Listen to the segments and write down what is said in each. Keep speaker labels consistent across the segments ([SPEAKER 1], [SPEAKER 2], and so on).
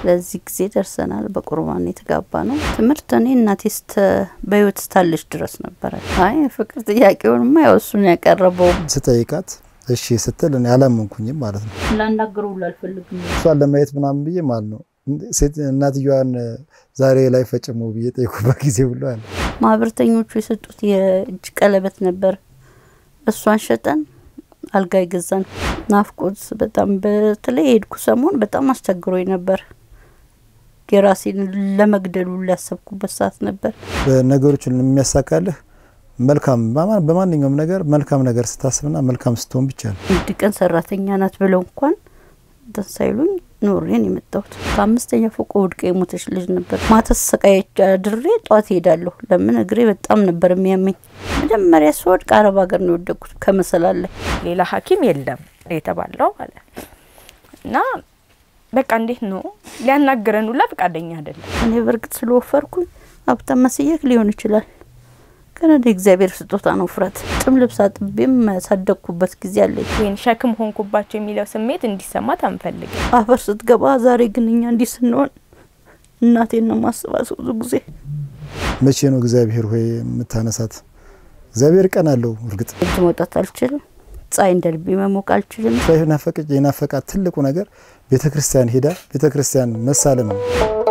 [SPEAKER 1] ለዚህ ጊዜ ደርሰናል። በቁርባን የተጋባ ነው። ትምህርት እኔ እናቴ ስተ በህይወት ስታለች ድረስ ነበረ። አይ ፍቅር ጥያቄውንማ ያው እሱን ያቀረበው
[SPEAKER 2] ስጠይቃት እሺ ስትል እኔ አላመንኩኝም ማለት ነው።
[SPEAKER 1] ላናገረው ሁሉ አልፈልግም።
[SPEAKER 2] እሷን ለማየት ምናምን ብዬ ማለት ነው ሴት እናትየዋን ዛሬ ላይ ፈጭሞ ብዬ ጠይቁበት ጊዜ ሁሉ አለ።
[SPEAKER 1] ማህበረተኞቹ የሰጡት የእጅ ቀለበት ነበር። እሷን ሸጠን አልጋ ይገዛን። ናፍቆት በጣም በተለይ የሄድኩ ሰሞን በጣም አስቸግሮኝ ነበር። የራሴን ለመግደሉ ሊያሰብኩበት ሰዓት ነበር።
[SPEAKER 2] ነገሮችን የሚያሳካልህ መልካም በማንኛውም ነገር መልካም ነገር ስታስብና መልካም ስትሆን ብቻ ነው።
[SPEAKER 1] አንድ ቀን ሰራተኛ ናት ብለው እንኳን እንትን ሳይሉኝ ኖሬን የመጣሁት ከአምስተኛ ፎቅ ወድቃ የሞተች ልጅ ነበር። ማታ ሰቃየች አድሬ ጠዋት ሄዳለሁ። ለምን እግሬ በጣም ነበር የሚያመኝ። መጀመሪያ ስወድቅ አረብ ሀገር ነው የወደቅኩት ከመሰላል ላይ
[SPEAKER 3] ሌላ ሐኪም የለም የተባለው አለ እና በቃ እንዴት ነው ሊያናግረን ሁላ ፈቃደኛ አይደለም።
[SPEAKER 1] እኔ በእርግጥ ስለወፈርኩኝ ሀብታም መስየክ ሊሆን ይችላል ግን እንደ እግዚአብሔር ስጦታ ነው ውፍረት። ጥም ልብስ አጥቤም ያሳደግኩበት ጊዜ አለኝ።
[SPEAKER 3] ይህን ሸክም ሆንኩባቸው የሚለው ስሜት እንዲሰማት አንፈልግም።
[SPEAKER 1] አፈር ስትገባ ዛሬ ግን እኛ እንዲህ ስንሆን እናቴን ነው ማስባት ብዙ ጊዜ።
[SPEAKER 2] መቼ ነው እግዚአብሔር ሆይ የምታነሳት? እግዚአብሔር ቀን አለው። እርግጥ
[SPEAKER 1] እጅ መውጣት አልችልም። ፀሐይ እንደ ልቤ መሞቅ አልችልም።
[SPEAKER 2] ናፈቀች የናፈቃት ትልቁ ነገር ቤተ ክርስቲያን ሄዳ ቤተ ክርስቲያን መሳለም ነው።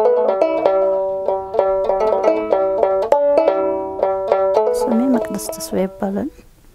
[SPEAKER 1] ስሜ መቅደስ ተስፋ ይባላል።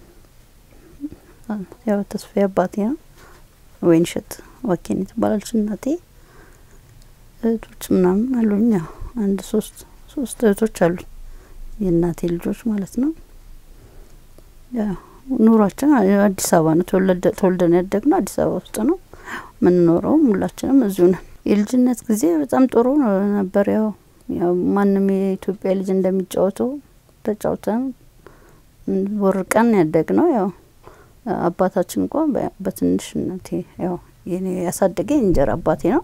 [SPEAKER 1] ያው ተስፋ አባቴ ነው። ወይንሸት ዋኬን ትባላለች እናቴ። እህቶች ምናምን አሉኝ። ያው አንድ ሶስት ሶስት እህቶች አሉኝ የእናቴ ልጆች ማለት ነው። ያው ኑሯችን አዲስ አበባ ነው። ተወልደን ያደግነው አዲስ አበባ ውስጥ ነው የምንኖረውም ሁላችንም እዚሁ ነን። የልጅነት ጊዜ በጣም ጥሩ ነበር። ያው ያው ማንም የኢትዮጵያ ልጅ እንደሚጫወተው ተጫውተን ወርቀን ያደግ ነው። ያው አባታችን እንኳን በትንሽነቴ ያው የኔ ያሳደገኝ እንጀራ አባቴ ነው።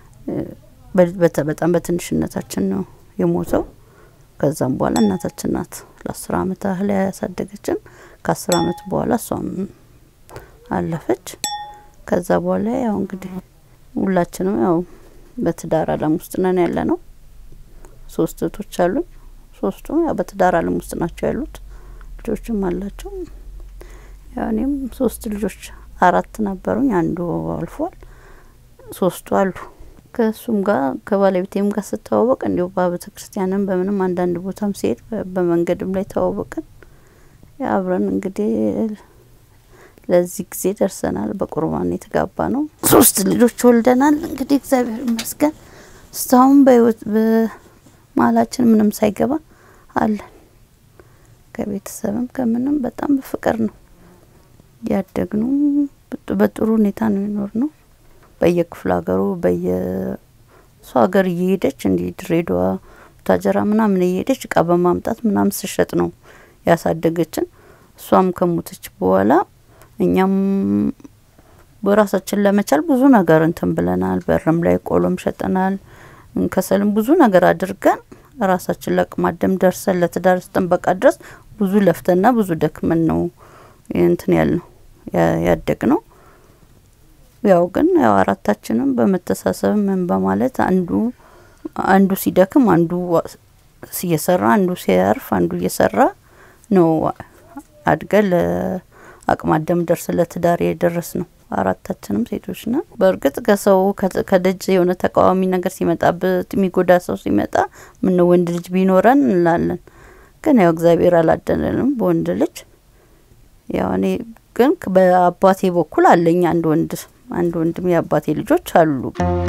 [SPEAKER 1] በጣም በትንሽነታችን ነው የሞተው። ከዛም በኋላ እናታችን ናት ለአስር አመት ያህል ያሳደገችን። ከአስር አመት በኋላ እሷም አለፈች። ከዛ በኋላ ያው እንግዲህ ሁላችንም ያው በትዳር አለም ውስጥ ነን ያለ ነው። ሶስት እህቶች አሉኝ። ሶስቱም ያው በትዳር አለም ውስጥ ናቸው ያሉት። ልጆችም አላቸው። ያው እኔም ሶስት ልጆች አራት ነበሩኝ። አንዱ አልፏል። ሶስቱ አሉ። ከእሱም ጋር ከባለቤቴም ጋር ስተዋወቅ እንዲሁ በቤተ ክርስቲያንም በምንም አንዳንድ ቦታም ሲሄድ በመንገድም ላይ ተዋወቅን። አብረን እንግዲህ ለዚህ ጊዜ ደርሰናል። በቁርባን የተጋባ ነው። ሶስት ልጆች ወልደናል። እንግዲህ እግዚአብሔር ይመስገን እስካሁን በህይወት በመሀላችን ምንም ሳይገባ አለን። ከቤተሰብም ከምንም በጣም በፍቅር ነው ያደግነው። በጥሩ ሁኔታ ነው የኖር ነው። በየክፍለ ሀገሩ በየሱ ሀገር እየሄደች እንዲህ ድሬዳዋ፣ ቡታጀራ ምናምን እየሄደች እቃ በማምጣት ምናምን ስሸጥ ነው ያሳደገችን። እሷም ከሞተች በኋላ እኛም በራሳችን ለመቻል ብዙ ነገር እንትን ብለናል። በርም ላይ ቆሎም ሸጠናል። ከሰልም ብዙ ነገር አድርገን ራሳችን ለአቅማደም ደርሰን ለትዳር ጥበቃ ድረስ ብዙ ለፍተና ብዙ ደክመን ነው እንትን ያል ነው ያደግ ነው። ያው ግን ያው አራታችንም በመተሳሰብ ምን በማለት አንዱ አንዱ ሲደክም አንዱ እየሰራ አንዱ ሲያርፍ አንዱ እየሰራ ነው አድገን ለአቅማደም ደርስ ለትዳር የደረስ ነው። አራታችንም ሴቶች ነን። በእርግጥ ከሰው ከደጅ የሆነ ተቃዋሚ ነገር ሲመጣበት የሚጎዳ ሰው ሲመጣ ምን ወንድ ልጅ ቢኖረን እንላለን። ግን ያው እግዚአብሔር አላደለንም በወንድ ልጅ። ያው እኔ ግን በአባቴ በኩል አለኝ አንድ ወንድ አንድ ወንድም የአባቴ ልጆች አሉ።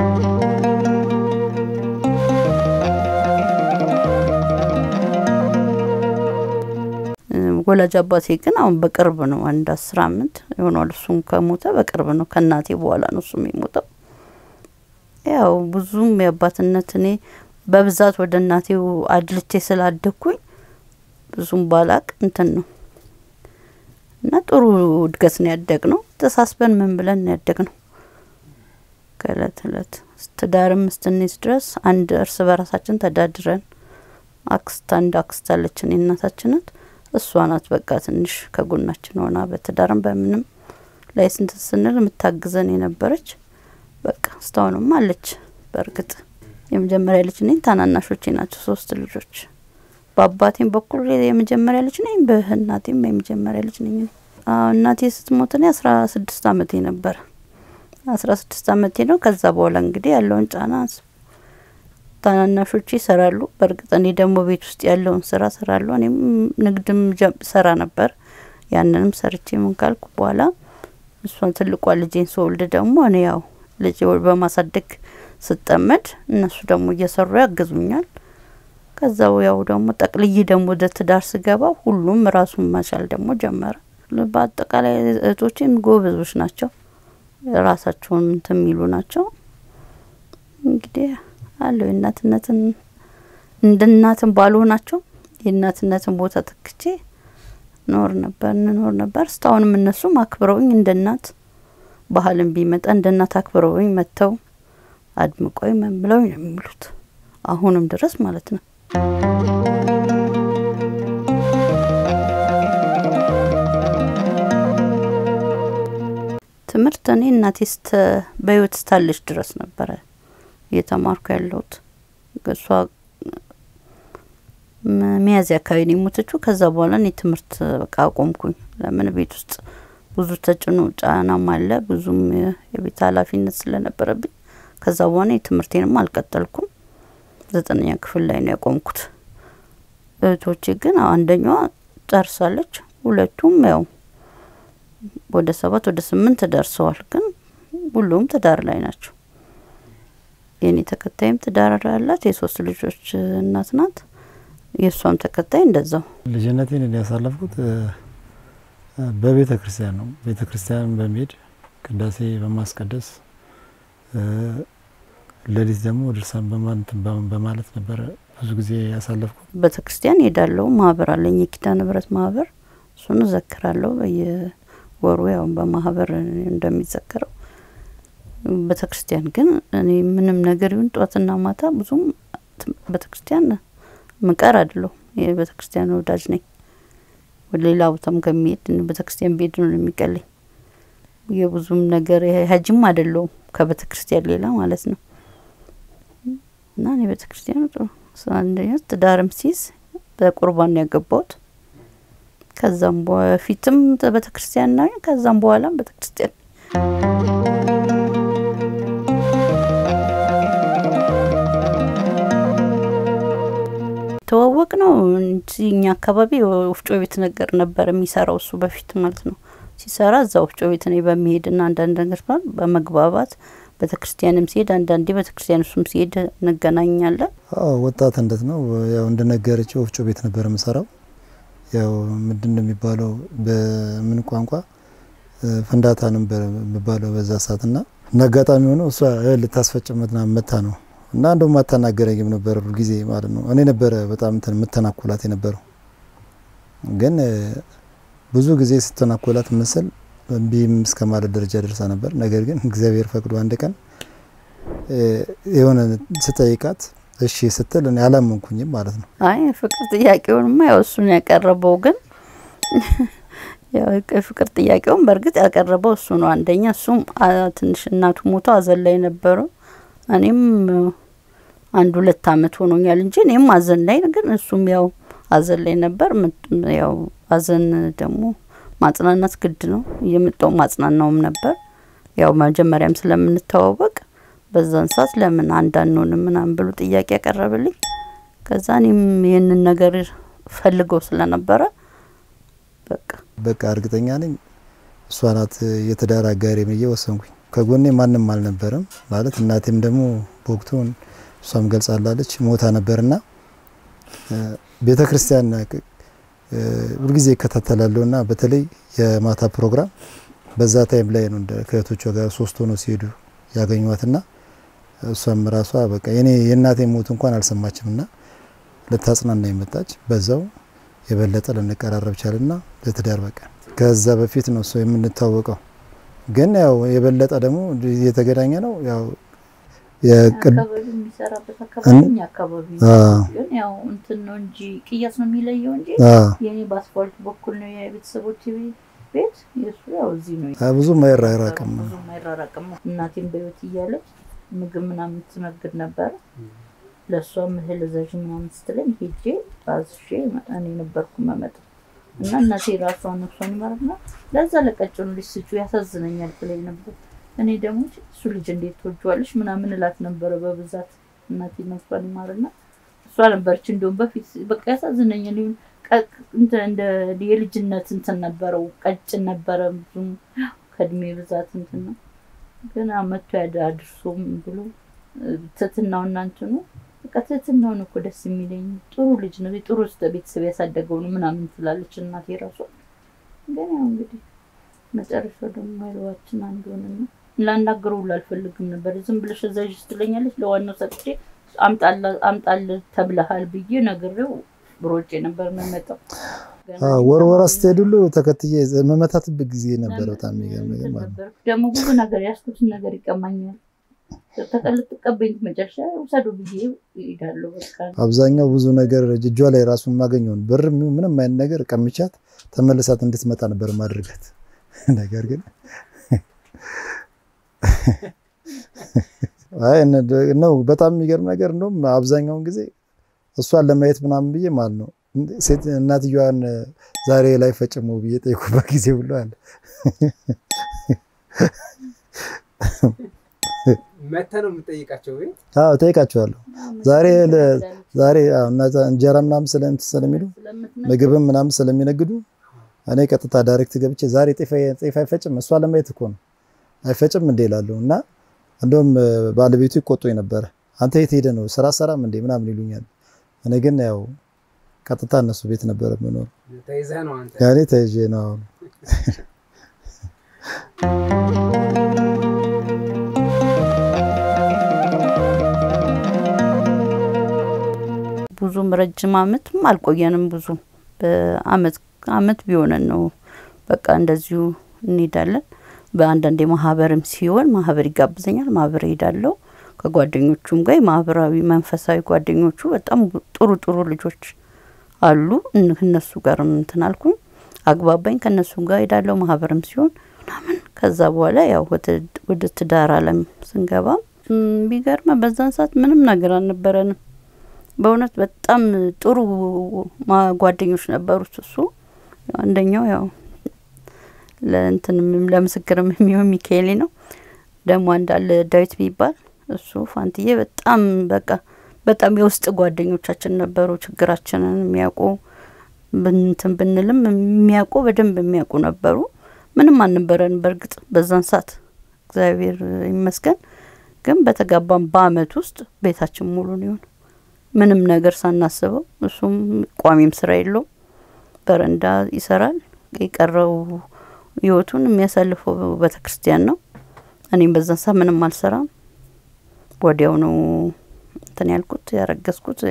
[SPEAKER 1] ወላጅ አባቴ ግን አሁን በቅርብ ነው አንድ አስር አመት የሆነዋል። እሱም ከሞተ በቅርብ ነው። ከእናቴ በኋላ ነው እሱም የሞተው። ያው ብዙም የአባትነት እኔ በብዛት ወደ እናቴው አድልቼ ስላደግኩኝ ብዙም ባላቅ እንትን ነው እና ጥሩ እድገት ነው ያደግ ነው። ተሳስበን ምን ብለን ነው ያደግ ነው። ከእለት እለት ትዳርም እስትንይዝ ድረስ አንድ እርስ በራሳችን ተዳድረን አክስት አንድ አክስት አለችን የእናታችን ናት። እሷ ናት በቃ ትንሽ ከጎናችን ሆና በትዳርም በምንም ላይ ስንት ስንል የምታግዘን የነበረች በቃ እስካሁንም አለች። በእርግጥ የመጀመሪያ ልጅ ነኝ። ታናናሾቼ ናቸው ሶስት ልጆች። በአባቴም በኩል የመጀመሪያ ልጅ ነኝ፣ በእናቴም የመጀመሪያ ልጅ ነኝ። አዎ እናቴ ስትሞት እኔ አስራ ስድስት አመቴ ነበረ። አስራ ስድስት አመቴ ነው። ከዛ በኋላ እንግዲህ ያለውን ጫና ታናናሾቼ ይሰራሉ። በእርግጥ እኔ ደግሞ ቤት ውስጥ ያለውን ስራ ሰራለሁ። እኔም ንግድም ሰራ ነበር። ያንንም ሰርቼ ምን ካልኩ በኋላ እሷን ትልቋ ልጄን ስወልድ ደግሞ እኔ ያው ልጅ በማሳደግ ስጠመድ እነሱ ደግሞ እየሰሩ ያግዙኛል። ከዛው ያው ደግሞ ጠቅልዬ ደግሞ ወደ ትዳር ስገባ ሁሉም ራሱን መቻል ደግሞ ጀመረ። በአጠቃላይ እህቶቼም ጎበዞች ናቸው፣ ራሳቸውን እንትን የሚሉ ናቸው። እንግዲህ አለው የእናትነትን እንደ እናትን ባልሆናቸው የእናትነትን ቦታ ተክቼ ኖር ነበር እንኖር ነበር። እስካሁንም እነሱም አክብረውኝ እንደ እናት ባህልም ቢመጣ እንደ እናት አክብረውኝ መጥተው አድምቆኝ ምን ብለው ነው የሚሉት አሁንም ድረስ ማለት ነው። ትምህርት እኔ እናቴ ስተ በህይወት ስታለች ድረስ ነበረ እየተማርኩ ያለሁት። እሷ ሚያዝያ አካባቢ ነው የሞተችው። ከዛ በኋላ እኔ ትምህርት በቃ አቆምኩኝ። ለምን ቤት ውስጥ ብዙ ተጭኖ ጫናም አለ፣ ብዙም የቤት ኃላፊነት ስለነበረብኝ ከዛ በኋላ የትምህርቴንም አልቀጠልኩም። ዘጠነኛ ክፍል ላይ ነው ያቆምኩት። እህቶቼ ግን አንደኛዋ ጨርሳለች፣ ሁለቱም ያው ወደ ሰባት ወደ ስምንት ደርሰዋል። ግን ሁሉም ትዳር ላይ ናቸው። የኔ ተከታይም ትዳር አላት፣ የሶስት ልጆች እናት ናት። የእሷም ተከታይ እንደዛው።
[SPEAKER 2] ልጅነቴን እኔ ያሳለፍኩት በቤተ ክርስቲያን ነው። ቤተ ክርስቲያን በመሄድ ቅዳሴ በማስቀደስ ሌሊት ደግሞ ድርሳን በማለት ነበረ ብዙ ጊዜ ያሳለፍኩት።
[SPEAKER 1] ቤተ ክርስቲያን ሄዳለሁ። ማህበር አለኝ፣ የኪዳነ ምሕረት ማህበር። እሱን እዘክራለሁ በየወሩ ያው በማህበር እንደሚዘከረው ቤተ ክርስቲያን ግን እኔ ምንም ነገር ይሁን ጠዋትና ማታ ብዙም ቤተ ክርስቲያን ምቀር አይደለሁ። የቤተ ክርስቲያን ወዳጅ ነኝ። ወደ ሌላ ቦታም ከሚሄድ ቤተ ክርስቲያን ብሄድ ነው የሚቀለኝ። የብዙም ነገር ሀጅም አይደለሁም ከቤተ ክርስቲያን ሌላ ማለት ነው። እና እኔ ቤተ ክርስቲያኑ ጥሩ አንደኛ ትዳርም ሲይዝ በቁርባን ነው ያገባሁት። ከዛም በፊትም ቤተ ክርስቲያን ነው፣ ከዛም በኋላም ቤተ ክርስቲያን ተዋወቅ ነው እንጂ እኛ አካባቢ ወፍጮ ቤት ነገር ነበር የሚሰራው እሱ በፊት ማለት ነው። ሲሰራ እዛ ወፍጮ ቤት ነው በሚሄድና አንዳንድ ነገር ባል በመግባባት ቤተ ክርስቲያንም ሲሄድ አንዳንዴ ቤተ ክርስቲያን እሱም ሲሄድ እንገናኛለን።
[SPEAKER 2] አዎ ወጣትነት ነው ያው እንደነገረችው ወፍጮ ቤት ነበር የምሰራው። ያው ምንድን ነው የሚባለው በምን ቋንቋ ፍንዳታ ነበር የሚባለው በዛ ሰዓት ና እና አጋጣሚ ሆኖ እሷ ልታስፈጭመት ና መታ ነው እና እንደውም አታናገረኝም ነበር ሁሉ ጊዜ ማለት ነው። እኔ ነበረ በጣም እንትን የምተናኮላት የነበረው ግን ብዙ ጊዜ ስተናኮላት መሰል እምቢም እስከ ማለት ደረጃ ደርሳ ነበር። ነገር ግን እግዚአብሔር ፈቅዶ አንድ ቀን የሆነ ስጠይቃት እሺ ስትል እኔ አላመንኩኝም ማለት ነው።
[SPEAKER 1] አይ ፍቅር ጥያቄውንማ ያው እሱን ያቀረበው ግን ያው የፍቅር ጥያቄውን በእርግጥ ያቀረበው እሱ ነው። አንደኛ እሱም ትንሽ እናቱ ሞቶ አዘን ላይ ነበሩ። እኔም አንድ ሁለት አመት ሆኖኛል እንጂ እኔም አዘን ላይ ግን እሱም ያው አዘን ላይ ነበር። ያው አዘን ደግሞ ማጽናናት ግድ ነው። እየመጣው ማጽናናውም ነበር። ያው መጀመሪያም ስለምንተዋወቅ በዛን ሰዓት ለምን አንድ አንሆንም ምናምን ብሎ ጥያቄ ያቀረብልኝ። ከዛ እኔም ይህንን ነገር ፈልገው ስለነበረ በቃ
[SPEAKER 2] በቃ እርግጠኛ ነኝ እሷ ናት የትዳር አጋሪ ብዬ ወሰንኩኝ። ከጎኔ ማንም አልነበረም ማለት እናቴም ደግሞ በወቅቱ እሷም ገልጻላለች ሞታ ነበርና ቤተ ክርስቲያን ሁልጊዜ ይከታተላለሁ እና በተለይ የማታ ፕሮግራም በዛ ታይም ላይ ነው ከእህቶቿ ጋር ሶስት ሆኖ ሲሄዱ ያገኟትና እሷም ራሷ በቃ የኔ የእናቴ ሞት እንኳን አልሰማችም እና ልታጽናና የመጣች በዛው የበለጠ ልንቀራረብ ቻልና ለትዳር በቃ ከዛ በፊት ነው እሱ የምንታወቀው። ግን ያው የበለጠ ደግሞ እየተገናኘ ነው ያው
[SPEAKER 1] አካባቢ የሚሰራበት አካባቢ እኛ አካባቢ ግን ያው እንትን ነው እንጂ ቅያስ ነው የሚለየው እንጂ የኔ በአስፋልት በኩል ነው የቤተሰቦች ቤት የእሱ ያው እዚህ ነው።
[SPEAKER 2] ብዙም አይራራቅም
[SPEAKER 1] ብዙም አይራራቅም። እናቴም በህይወት እያለች ምግብ ምናምን ትመግብ ነበረ። ለእሷም እህል እዘዥ ምናምን ስትለኝ ሄጄ አዝዤ እኔ ነበርኩ መመጣው እና እናቴ ራሷ ነፍሷን ይማርና ለዛ ለቀጭኑ ልጅ ስጩ ያሳዝነኛል ብላኝ ነበር። እኔ ደግሞ እሱ ልጅ እንዴት ትወጂዋለሽ ምናምን እላት ነበረ በብዛት እናቴ ነፍሷን ይማርና እሷ ነበረች እንደውም በፊት በቃ ያሳዝነኛል። ይሁን እንትን እንደ የልጅነት እንትን ነበረው ቀጭን ነበረ ብዙም ከእድሜ ብዛት እንትን ነው ግን መቶ ያደ አድርሶም ብሎ ትትናው እና እንትኑ በቃ ትትናውን እኮ ደስ የሚለኝ ጥሩ ልጅ ነው ጥሩ ውስጥ ቤተሰብ ያሳደገው ነው ምናምን ትላለች እናቴ ራሷ። ግን ያው እንግዲህ መጨረሻው ደግሞ አይለዋችን አንድ ሆነና ላናገረው ሁሉ አልፈልግም ነበር። ዝም ብለሽ እዛዥ ስትለኛለች ለዋናው ሰጥቼ አምጣል ተብለሃል ብዬ ነግሬው ብሮጬ ነበር የምመጣው።
[SPEAKER 2] ወር ወር ስትሄድ ሁሉ ተከትዬ መመታትበት ጊዜ ነበረ። በጣም የሚገርም ነገር ማለት ነው።
[SPEAKER 1] ደግሞ ብዙ ነገር ያስኩትን ነገር ይቀማኛል። ተቀልጥ መጨረሻ ውሰዱ ብዬ ይሄዳለሁ። በቃ
[SPEAKER 2] አብዛኛው ብዙ ነገር እጇ ላይ ራሱ የማገኘውን ብር ምንም አይነት ነገር ቀምቻት ተመልሳት እንድትመጣ ነበር ማድረጋት። ነገር ግን አይ ነው በጣም የሚገርም ነገር እንደውም አብዛኛውን ጊዜ እሷን ለማየት ምናምን ብዬ ማለት ነው ሴት እናትየዋን ዛሬ ላይ ፈጭሞ ብዬ ጠይቁበት ጊዜ ሁሉ አለ።
[SPEAKER 4] መተህ ነው የምጠይቃቸው?
[SPEAKER 2] አዎ ጠይቃቸዋለሁ። ዛሬ ዛሬ እንጀራ ምናምን ስለሚሉ ምግብም ምናምን ስለሚነግዱ እኔ ቀጥታ ዳይሬክት ገብቼ ዛሬ ጤፍ አይፈጭም እሷ ለማየት እኮ ነው አይፈጭም እንዴ እላለሁ። እና እንደውም ባለቤቱ ይቆጡኝ ነበረ። አንተ የት ሄደህ ነው ስራ ሰራም እንዴ ምናምን ይሉኛል። እኔ ግን ያው ቀጥታ እነሱ ቤት ነበረ የምኖር።
[SPEAKER 4] ተይዘህ ነው አንተ?
[SPEAKER 2] ያኔ ተይዤ ነው።
[SPEAKER 1] ብዙም ረጅም አመትም አልቆየንም። ብዙ በአመት አመት ቢሆነን ነው በቃ እንደዚሁ እንሄዳለን። በአንዳንዴ ማህበርም ሲሆን ማህበር ይጋብዘኛል፣ ማህበር እሄዳለሁ። ከጓደኞቹም ጋር ማህበራዊ መንፈሳዊ ጓደኞቹ በጣም ጥሩ ጥሩ ልጆች አሉ። እነሱ ጋር እንትን አልኩኝ፣ አግባባኝ። ከእነሱ ጋር ሄዳለሁ ማህበርም ሲሆን ምናምን። ከዛ በኋላ ያው ወደ ትዳር አለም ስንገባ ቢገርመ በዛን ሰዓት ምንም ነገር አልነበረንም። በእውነት በጣም ጥሩ ጓደኞች ነበሩት። እሱ አንደኛው ያው ለእንትንም ለምስክርም የሚሆን ሚካኤሌ ነው። ደግሞ አንዳለ ዳዊት ቢባል እሱ ፋንትዬ በጣም በቃ በጣም የውስጥ ጓደኞቻችን ነበሩ። ችግራችንን የሚያውቁ ብንትን ብንልም የሚያውቁ በደንብ የሚያውቁ ነበሩ። ምንም አልነበረን በእርግጥ በዛን ሰዓት እግዚአብሔር ይመስገን። ግን በተጋባም በአመት ውስጥ ቤታችን ሙሉ ይሆን ምንም ነገር ሳናስበው እሱም ቋሚም ስራ የለውም፣ በረንዳ ይሰራል። የቀረው ህይወቱን የሚያሳልፈው ቤተ ክርስቲያን ነው። እኔም በዛን ሰዓት ምንም አልሰራም። ወዲያው ነው እንትን ያልኩት ያረገዝኩት።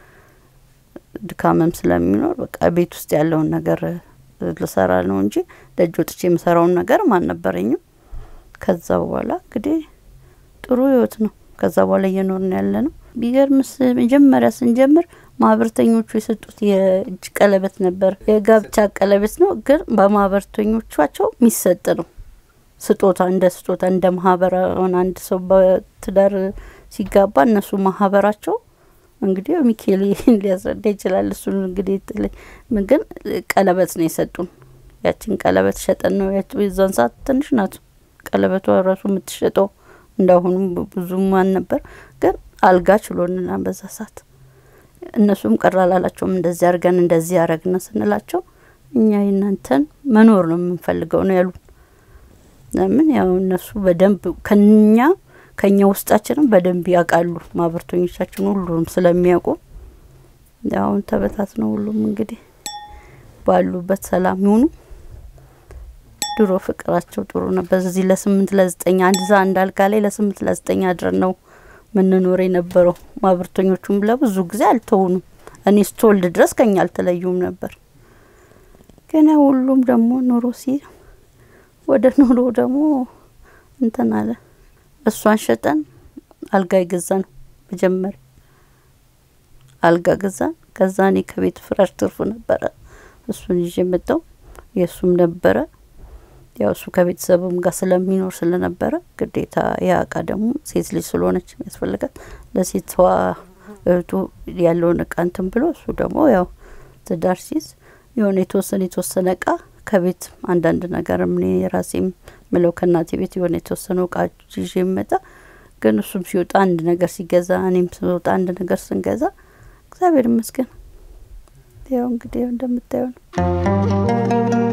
[SPEAKER 1] ድካምም ስለሚኖር በቃ ቤት ውስጥ ያለውን ነገር ልሰራ ነው እንጂ ደጅ ወጥቼ የምሰራውን ነገርም አልነበረኝም። ከዛ በኋላ እንግዲህ ጥሩ ህይወት ነው። ከዛ በኋላ እየኖርን ያለ ነው። ቢገርምስ መጀመሪያ ስንጀምር ማህበርተኞቹ የሰጡት የእጅ ቀለበት ነበር። የጋብቻ ቀለበት ነው፣ ግን በማህበርተኞቻቸው የሚሰጥ ነው። ስጦታ እንደ ስጦታ እንደ ማህበር አሁን አንድ ሰው በትዳር ሲጋባ እነሱ ማህበራቸው እንግዲህ ሚካኤል ሊያስረዳ ይችላል። እሱን እንግዲህ ግን ቀለበት ነው የሰጡን። ያችን ቀለበት ሸጠን ነው የዛን ሰዓት ትንሽ ናት ቀለበቷ ራሱ የምትሸጠው እንዳሁኑ ብዙም አልነበር፣ ግን አልጋ ችሎንና በዛ ሰዓት እነሱም ቅር አላላቸውም። እንደዚህ አድርገን እንደዚህ ያረግነ ስንላቸው እኛ የእናንተን መኖር ነው የምንፈልገው ነው ያሉን። ለምን ያው እነሱ በደንብ ከኛ ከኛ ውስጣችንም በደንብ ያውቃሉ ማህበርተኞቻችን ሁሉም ስለሚያውቁ አሁን ተበታት ነው ሁሉም እንግዲህ ባሉበት ሰላም ይሁኑ። ድሮ ፍቅራቸው ጥሩ ነበር። እዚህ ለስምንት ለዘጠኝ አንድ ዛ አንድ አልጋ ላይ ለስምንት ለዘጠኝ አድረን ነው ምንኖር የነበረው። ማህበርተኞቹም ለብዙ ጊዜ አልተውኑም። እኔ ስትወልድ ድረስ ከኛ አልተለዩም ነበር። ግን ሁሉም ደግሞ ኑሮ ሲ ወደ ኑሮ ደግሞ እንትን አለ። እሷን ሸጠን አልጋ የገዛን መጀመሪያ አልጋ ገዛን። ከዛ እኔ ከቤት ፍራሽ ትርፉ ነበረ፣ እሱን ይዤ መጣው። የእሱም ነበረ ያው እሱ ከቤተሰብም ጋር ስለሚኖር ስለነበረ ግዴታ ያ እቃ ደግሞ ሴት ልጅ ስለሆነች የሚያስፈልጋት ለሴቷ እህቱ ያለውን እቃ እንትን ብሎ እሱ ደግሞ ያው ትዳር ሲይዝ የሆነ የተወሰነ የተወሰነ እቃ ከቤት አንዳንድ ነገር እኔ የራሴም ምለው ከእናቴ ቤት የሆነ የተወሰነ እቃ ይዤ መጣ። ግን እሱም ሲወጣ አንድ ነገር ሲገዛ እኔም ስወጣ አንድ ነገር ስንገዛ እግዚአብሔር ይመስገን ያው እንግዲህ እንደምታየው ነው።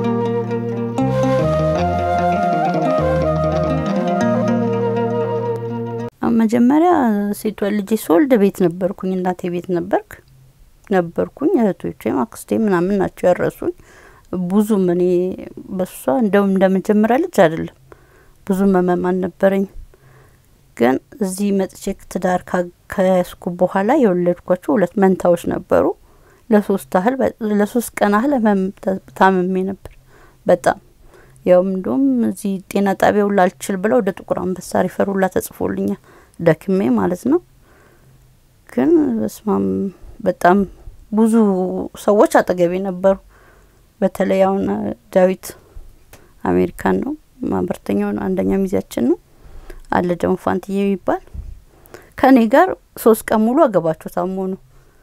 [SPEAKER 1] መጀመሪያ ሴቷ ልጄ ስወልድ ቤት ነበርኩኝ፣ እናቴ ቤት ነበርክ ነበርኩኝ። እህቶቼም አክስቴ ምናምን ናቸው ያረሱኝ። ብዙም እኔ በሷ እንደውም እንደመጀመሪያ ልጅ አይደለም ብዙም ህመም አልነበረኝም። ግን እዚህ መጥቼ ትዳር ከያዝኩ በኋላ የወለድኳቸው ሁለት መንታዎች ነበሩ። ለሶስት ያህል ለሶስት ቀን ያህል ህመም ታምሜ ነበር በጣም ያው እንዲሁም እዚህ ጤና ጣቢያ ሁላ አልችል ብለው ወደ ጥቁር አንበሳ ሪፈር ሁላ ተጽፎልኛል ደክሜ ማለት ነው። ግን በስማም በጣም ብዙ ሰዎች አጠገቤ ነበሩ። በተለይ አሁን ዳዊት አሜሪካን ነው ማህበርተኛው ነው አንደኛ ሚዜያችን ነው አለ ደግሞ ፋንትዬ የሚባል ከእኔ ጋር ሶስት ቀን ሙሉ አገባቸው ታሞ ነው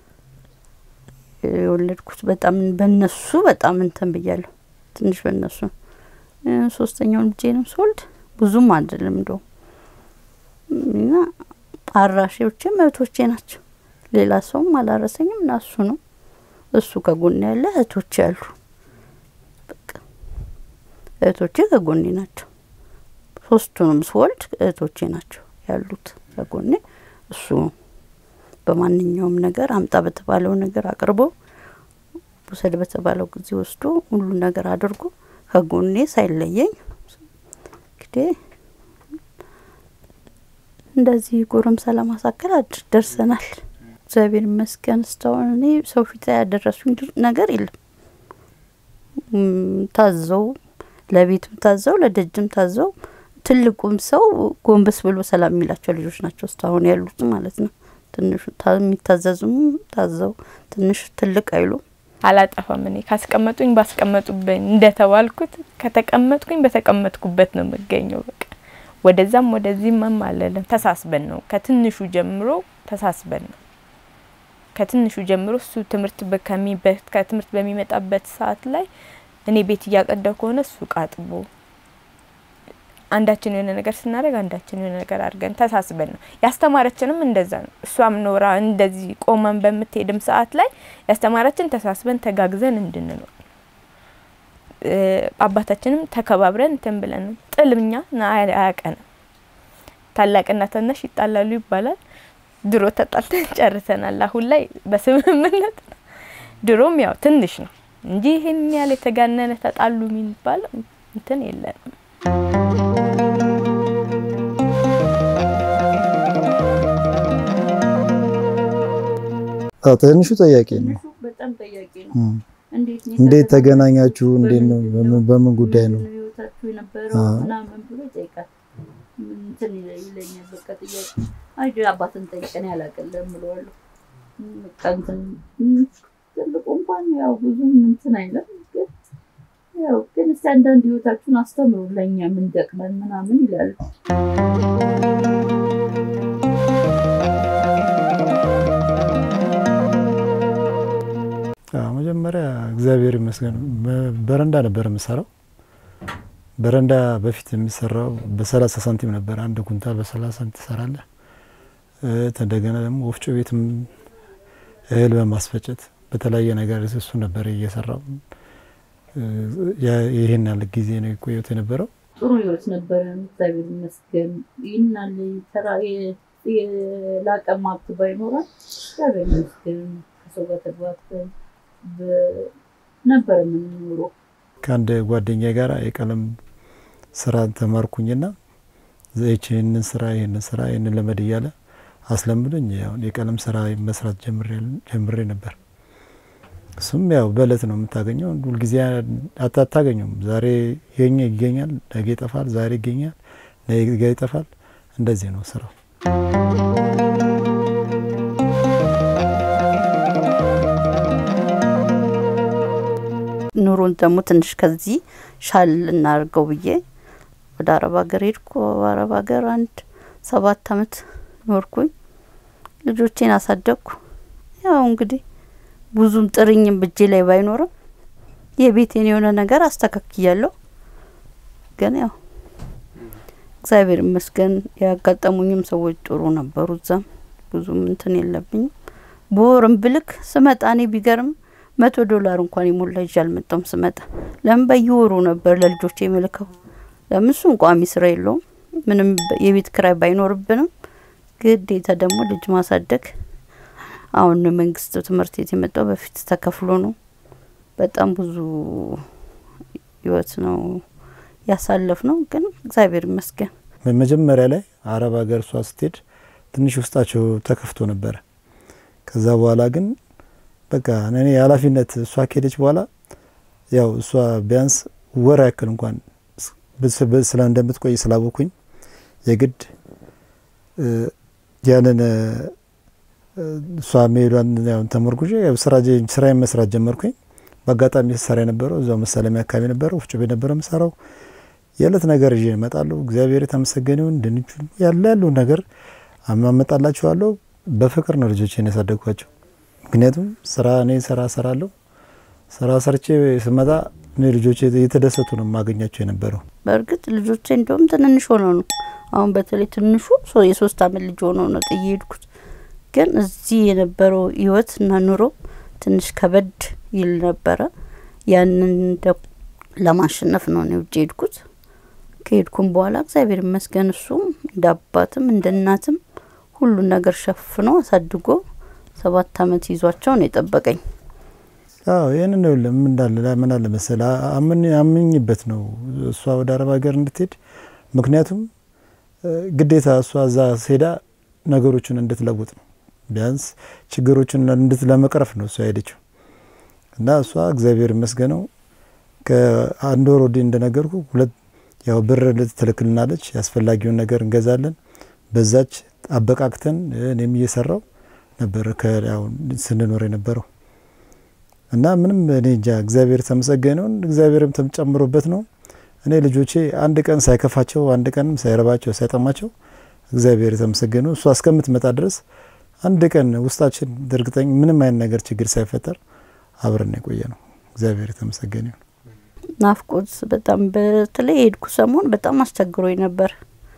[SPEAKER 1] የወለድኩት። በጣም በነሱ በጣም እንትን ብያለሁ። ትንሽ በነሱ ሶስተኛውን ልጄንም ስወልድ ብዙም አይደለም እንደውም እና አራሾቼም እህቶቼ ናቸው። ሌላ ሰውም አላረሰኝም እና እሱ ነው እሱ ከጎኔ ያለ እህቶቼ ያሉ በቃ እህቶቼ ከጎኔ ናቸው። ሶስቱንም ስወልድ እህቶቼ ናቸው ያሉት ከጎኔ። እሱ በማንኛውም ነገር አምጣ በተባለው ነገር አቅርቦ ውሰድ በተባለው ጊዜ ወስዶ ሁሉ ነገር አድርጎ ከጎኔ ሳይለየኝ እንግዲህ እንደዚህ ጎረምሳ ለማሳከል ደርሰናል። እግዚአብሔር ይመስገን። እስካሁን እኔ ሰው ፊት ላይ ያደረሱኝ ነገር የለም። ታዘው ለቤትም ታዘው ለደጅም ታዘው ትልቁም ሰው ጎንበስ ብሎ ሰላም የሚላቸው ልጆች ናቸው እስካሁን ያሉት ማለት ነው። ትንሹ የሚታዘዙም ታዘው ትንሽ ትልቅ አይሉም።
[SPEAKER 3] አላጠፋም። እኔ ካስቀመጡኝ ባስቀመጡብኝ እንደተባልኩት ከተቀመጥኩኝ በተቀመጥኩበት ነው የምገኘው። በቃ ወደዛም ወደዚህም አለለም። ተሳስበን ነው ከትንሹ ጀምሮ ተሳስበን ነው ከትንሹ ጀምሮ እሱ ትምህርት ከትምህርት በሚመጣበት ሰዓት ላይ እኔ ቤት እያቀዳው ከሆነ እሱ ቃጥቦ አንዳችን የሆነ ነገር ስናደርግ አንዳችን የሆነ ነገር አድርገን ተሳስበን ነው ያስተማረችንም እንደዛ ነው። እሷም ኖራ እንደዚህ ቆመን በምትሄድም ሰዓት ላይ ያስተማረችን ተሳስበን ተጋግዘን እንድንኖር አባታችንም ተከባብረን እንትን ብለን ነው። ጥልምኛ አያቀንም። ታላቅና ታናሽ ይጣላሉ ይባላል። ድሮ ተጣልተን ጨርሰናል። አሁን ላይ በስምምነት ነው። ድሮም ያው ትንሽ ነው እንጂ ይህን ያህል የተጋነነ ተጣሉ የሚባል እንትን የለንም።
[SPEAKER 2] ትንሹ ጥያቄ ነው።
[SPEAKER 1] በጣም ጠያቂ ነው።
[SPEAKER 2] እንዴት ተገናኛችሁ? እንዴት ነው? በምን ጉዳይ ነው?
[SPEAKER 1] ህይወታችሁ የነበረው ምናምን ብሎ ይጠይቃል። እንትን ይለኛል። በቃ ጥያቄ አይ አባትን ጠይቀን ያላቀለም ብለዋለሁ። በቃ እንትን ትልቁ እንኳን ያው ብዙም እንትን አይለም ግን ያው ግን እስቲ አንዳንድ ህይወታችሁን አስተምሩ ለእኛ ምን ደቅመን ምናምን ይላሉ።
[SPEAKER 2] መጀመሪያ እግዚአብሔር ይመስገን በረንዳ ነበር የምሰራው። በረንዳ በፊት የሚሰራው በሰላሳ ሳንቲም ነበር። አንድ ኩንታል በሰላሳ ሳንቲም ትሰራለህ። እንደገና ደግሞ ወፍጮ ቤትም እህል በማስፈጨት በተለያየ ነገር እሱ ነበር እየሰራው። ይህን ያለ ጊዜ ነው የቆየሁት የነበረው።
[SPEAKER 1] ጥሩ ህይወት ነበረ፣ እግዚአብሔር ይመስገን። ይህናል የላቀ ሀብት ባይኖራል እግዚአብሔር ይመስገን ከሰው ጋር ተግባብተን ነበር የምንኖረው።
[SPEAKER 2] ከአንድ ጓደኛ ጋር የቀለም ስራ ተማርኩኝና ይህንን ስራ ይህንን ስራ ይህንን ለመድ እያለ አስለምዶኝ ያው የቀለም ስራ መስራት ጀምሬ ነበር። እሱም ያው በእለት ነው የምታገኘው። ሁልጊዜ አታገኘውም። ዛሬ ይገኛ ይገኛል፣ ነገ ይጠፋል፣ ዛሬ ይገኛል፣ ነገ ይጠፋል። እንደዚህ ነው ስራው።
[SPEAKER 1] ኑሮን ደግሞ ትንሽ ከዚህ ሻል እናድርገው ብዬ ወደ አረብ ሀገር ሄድኩ። አረብ ሀገር አንድ ሰባት አመት ኖርኩኝ። ልጆቼን አሳደግኩ። ያው እንግዲህ ብዙም ጥርኝም ብጄ ላይ ባይኖርም የቤቴን የሆነ ነገር አስተካክያለሁ። ግን ያው እግዚአብሔር ይመስገን ያጋጠሙኝም ሰዎች ጥሩ ነበሩ። እዛም ብዙም እንትን የለብኝም። በወርም ብልክ ስመጣ እኔ ቢገርም መቶ ዶላር እንኳን የሞላ ይዤ አልመጣም ስመጣ። ለምን በየወሩ ነበር ለልጆቼ የምልከው። ለምን እሱም ቋሚ ስራ የለውም። ምንም የቤት ክራይ ባይኖርብንም ግዴታ ደግሞ ልጅ ማሳደግ አሁን መንግስት ትምህርት ቤት የመጣው በፊት ተከፍሎ ነው። በጣም ብዙ ህይወት ነው ያሳለፍ ነው። ግን እግዚአብሔር ይመስገን
[SPEAKER 2] መጀመሪያ ላይ አረብ ሀገር እሷ ስትሄድ ትንሽ ውስጣቸው ተከፍቶ ነበረ። ከዛ በኋላ ግን በቃ እኔ ኃላፊነት እሷ ከሄደች በኋላ ያው እሷ ቢያንስ ወር ያክል እንኳን ስለ እንደምትቆይ ስላወኩኝ የግድ ያንን እሷ መሄዷን ያው ተመርኩዤ ያው ስራ ስራዬን መስራት ጀመርኩኝ። በአጋጣሚ ስሰራ የነበረው እዛው መሳለሚያ አካባቢ ነበረው ወፍጮ ቤት ነበረ የምሰራው። የእለት ነገር ይዤ እመጣለሁ። እግዚአብሔር የተመሰገነ ይሁን። ድንቹን ያለ ያለውን ነገር አማመጣላችኋለሁ። በፍቅር ነው ልጆቼን ያሳደግኳቸው። ምክንያቱም ስራ እኔ ስራ ሰራለሁ። ስራ ሰርቼ ስመጣ እኔ ልጆቼ እየተደሰቱ ነው የማገኛቸው የነበረው።
[SPEAKER 1] በእርግጥ ልጆቼ እንደውም ትንንሽ ሆነው ነው አሁን በተለይ ትንሹ ሶ- የሶስት አመት ልጅ ሆነው ነው ጥዬ ሄድኩት። ግን እዚህ የነበረው ህይወት እና ኑሮ ትንሽ ከበድ ይል ነበረ። ያንን ደ- ለማሸነፍ ነው እኔ ውጭ ሄድኩት። ከሄድኩም በኋላ እግዚአብሔር ይመስገን እሱም እንደ አባትም እንደ እናትም ሁሉን ነገር ሸፍኖ አሳድጎ ሰባት አመት ይዟቸው ነው የጠበቀኝ።
[SPEAKER 2] አዎ ይህንን ነው ለም እንዳለ ምን አለ መሰለ አምን አምኝበት ነው እሷ ወደ አረብ ሀገር እንድትሄድ። ምክንያቱም እ፣ ግዴታ እሷ እዛ ሄዳ ነገሮችን እንድትለውጥ ነው ቢያንስ ችግሮችን እንድት ለመቅረፍ ነው እሷ ሄደችው እና እሷ እግዚአብሔር ይመስገነው ከአንድ ወር ወዲህ እንደነገርኩ ሁለት ያው ብር ትልክልናለች። ያስፈላጊውን ነገር እንገዛለን። በዛች አበቃቅተን እኔም እየሰራው ነበር ከያው ስንኖር የነበረው እና ምንም እኔ እንጃ እግዚአብሔር የተመሰገነውን እግዚአብሔርም ተጨምሮበት ነው። እኔ ልጆቼ አንድ ቀን ሳይከፋቸው አንድ ቀንም ሳይረባቸው ሳይጠማቸው እግዚአብሔር የተመሰገነው እሷ እስከምትመጣ ድረስ አንድ ቀን ውስጣችን እርግጠኝ ምንም አይነት ነገር ችግር ሳይፈጠር አብረን የቆየ ነው። እግዚአብሔር የተመሰገነ ይሁን።
[SPEAKER 1] ናፍቆት በጣም በተለይ የሄድኩ ሰሞን በጣም አስቸግሮኝ ነበር።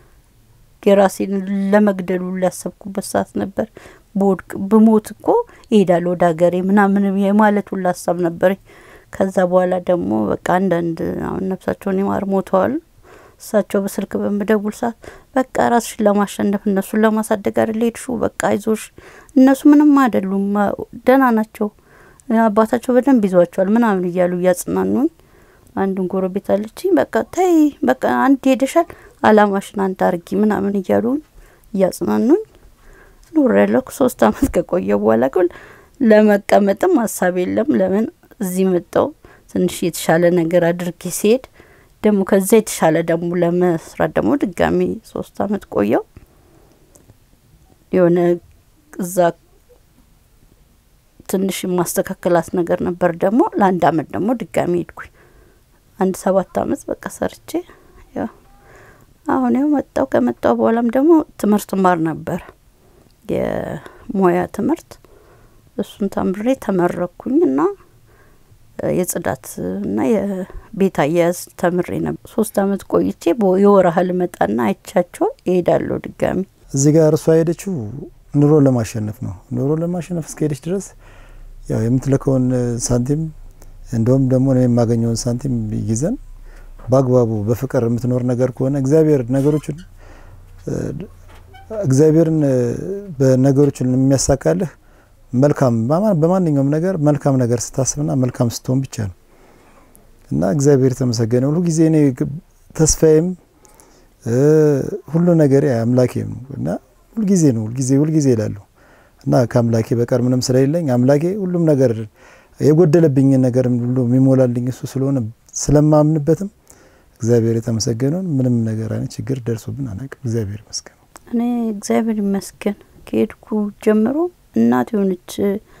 [SPEAKER 1] የራሴን ለመግደሉ ላሰብኩበት ሰዓት ነበር። በወድቅ ብሞት እኮ እሄዳለሁ ወደ ሀገሬ ምናምን የማለት ሁሉ ሀሳብ ነበረኝ። ከዛ በኋላ ደግሞ በቃ አንዳንድ አሁን ነፍሳቸውን ይማር ሞተዋል። እሳቸው በስልክ በምደውል ሰዓት በቃ ራስሽን ለማሸነፍ እነሱን ለማሳደግ አይደል ሄድሽው፣ በቃ አይዞሽ፣ እነሱ ምንም አይደሉም፣ ደህና ናቸው፣ አባታቸው በደንብ ይዟቸዋል ምናምን እያሉ እያጽናኑኝ አንድን ጎረቤት አለችኝ። በቃ ተይ በቃ አንድ ሄደሻል፣ አላማሽን አንድ አርጊ ምናምን እያሉ እያጽናኑኝ ኑር ያለው ሶስት አመት ከቆየ በኋላ ግን ለመቀመጥም ሀሳብ የለም። ለምን እዚህ መጣው ትንሽ የተሻለ ነገር አድርጌ ሲሄድ ደግሞ ከዛ የተሻለ ደግሞ ለመስራት ደግሞ ድጋሚ ሶስት አመት ቆየው የሆነ እዛ ትንሽ የማስተካከላት ነገር ነበር። ደግሞ ለአንድ አመት ደግሞ ድጋሚ ሄድኩኝ። አንድ ሰባት አመት በቃ ሰርቼ ያው አሁን ያው መጣው። ከመጣው በኋላም ደግሞ ትምህርት ማር ነበር የሙያ ትምህርት እሱን ተምሬ ተመረኩኝ እና የጽዳት እና የቤት አያያዝ ተምሬ ነበር። ሶስት አመት ቆይቼ በ- የወር ያህል መጣና አይቻቸው እሄዳለሁ ድጋሚ።
[SPEAKER 2] እዚህ ጋር እሷ ሄደችው ኑሮ ለማሸነፍ ነው። ኑሮ ለማሸነፍ እስከሄደች ድረስ ያው የምትልከውን ሳንቲም እንደውም ደግሞ እኔ የማገኘውን ሳንቲም ይዘን በአግባቡ በፍቅር የምትኖር ነገር ከሆነ እግዚአብሔር ነገሮችን እ፣ እግዚአብሔርን እ፣ በነገሮችን የሚያሳካልህ መልካም በማ- በማንኛውም ነገር መልካም ነገር ስታስብና መልካም ስትሆን ብቻ ነው እና እግዚአብሔር የተመሰገነ ሁሉ ጊዜ እኔ ግ- ተስፋዬም እ፣ ሁሉ ነገር አምላኬ ነው እና ሁልጊዜ ነው ሁልጊዜ ሁልጊዜ ይላሉ እና ከአምላኬ በቀር ምንም ስለሌለኝ አምላኬ ሁሉም ነገር የጎደለብኝን ነገር ሁሉ የሚሞላልኝ እሱ ስለሆነ ስለማምንበትም እግዚአብሔር የተመሰገነውን ምንም ነገር አይነት ችግር ደርሶብን አናውቅም። እግዚአብሔር ይመስገን።
[SPEAKER 1] እኔ እግዚአብሔር ይመስገን ከሄድኩ ጀምሮ እናት የሆነች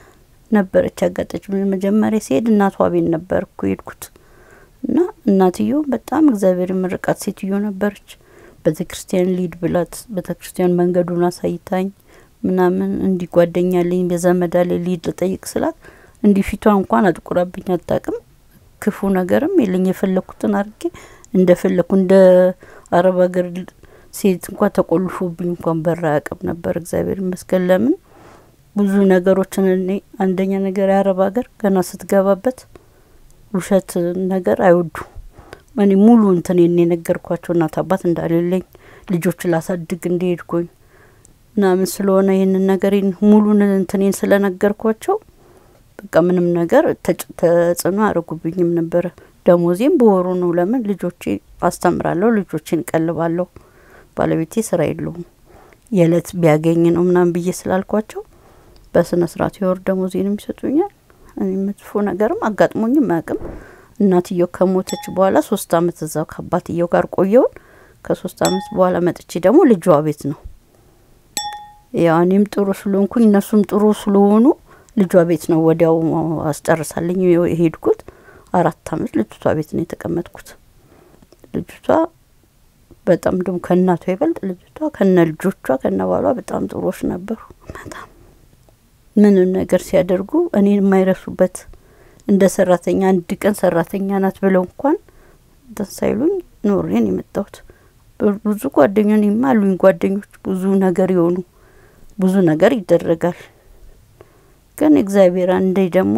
[SPEAKER 1] ነበረች ያጋጠች መጀመሪያ ሲሄድ እናቷ ቤት ነበር እኮ ሄድኩት እና እናትየው በጣም እግዚአብሔር ምርቃት ሴትዮ ነበረች። ቤተ ክርስቲያን ሊድ ብላት ቤተ ክርስቲያን መንገዱን አሳይታኝ ምናምን እንዲህ ጓደኛለኝ በዘመዳ ላይ ሊድ ልጠይቅ ስላት እንዲህ ፊቷ እንኳን አጥቁራብኝ አታውቅም። ክፉ ነገርም የለኝ የፈለኩትን አድርጌ እንደፈለኩ እንደ አረብ ሀገር ሴት እንኳን ተቆልፎብኝ እንኳን በር አያውቅም ነበር። እግዚአብሔር ይመስገን። ለምን ብዙ ነገሮችን እኔ አንደኛ ነገር የአረብ ሀገር ገና ስትገባበት ውሸት ነገር አይወዱ እኔ ሙሉ እንትን የነገርኳቸው እናት አባት እንዳሌለኝ ልጆች ላሳድግ እንደሄድኩኝ ምናምን ስለሆነ ይህንን ነገር ሙሉን እንትኔን ስለነገርኳቸው በቃ ምንም ነገር ተጽዕኖ አያደርጉብኝም ነበረ። ደሞዜም በወሩ ነው። ለምን ልጆቼ አስተምራለሁ፣ ልጆቼን ቀልባለሁ። ባለቤቴ ስራ የለውም የእለት ቢያገኝ ነው ምናምን ብዬ ስላልኳቸው በስነ ስርዓት የወር ደሞዜንም ይሰጡኛል። እኔ መጥፎ ነገርም አጋጥሞኝም አያውቅም። እናትየው ከሞተች በኋላ ሶስት አመት እዛው ከአባትየው ጋር ቆየውን። ከሶስት አመት በኋላ መጥቼ ደግሞ ልጇ ቤት ነው ያው እኔም ጥሩ ስለሆንኩኝ እነሱም ጥሩ ስለሆኑ ልጇ ቤት ነው ወዲያው አስጨርሳለኝ የሄድኩት። አራት አመት ልጅቷ ቤት ነው የተቀመጥኩት። ልጅቷ በጣም ደግሞ ከእናቷ ይበልጥ ልጅቷ ከነ ልጆቿ ከነ ባሏ በጣም ጥሩዎች ነበሩ። በጣም ምንም ነገር ሲያደርጉ እኔን የማይረሱበት እንደ ሰራተኛ አንድ ቀን ሰራተኛ ናት ብለው እንኳን እንትን ሳይሉኝ ኖሬን የመጣሁት ብዙ ጓደኞች እኔማ አሉኝ ጓደኞች ብዙ ነገር የሆኑ ብዙ ነገር ይደረጋል። ግን እግዚአብሔር አንዴ ደግሞ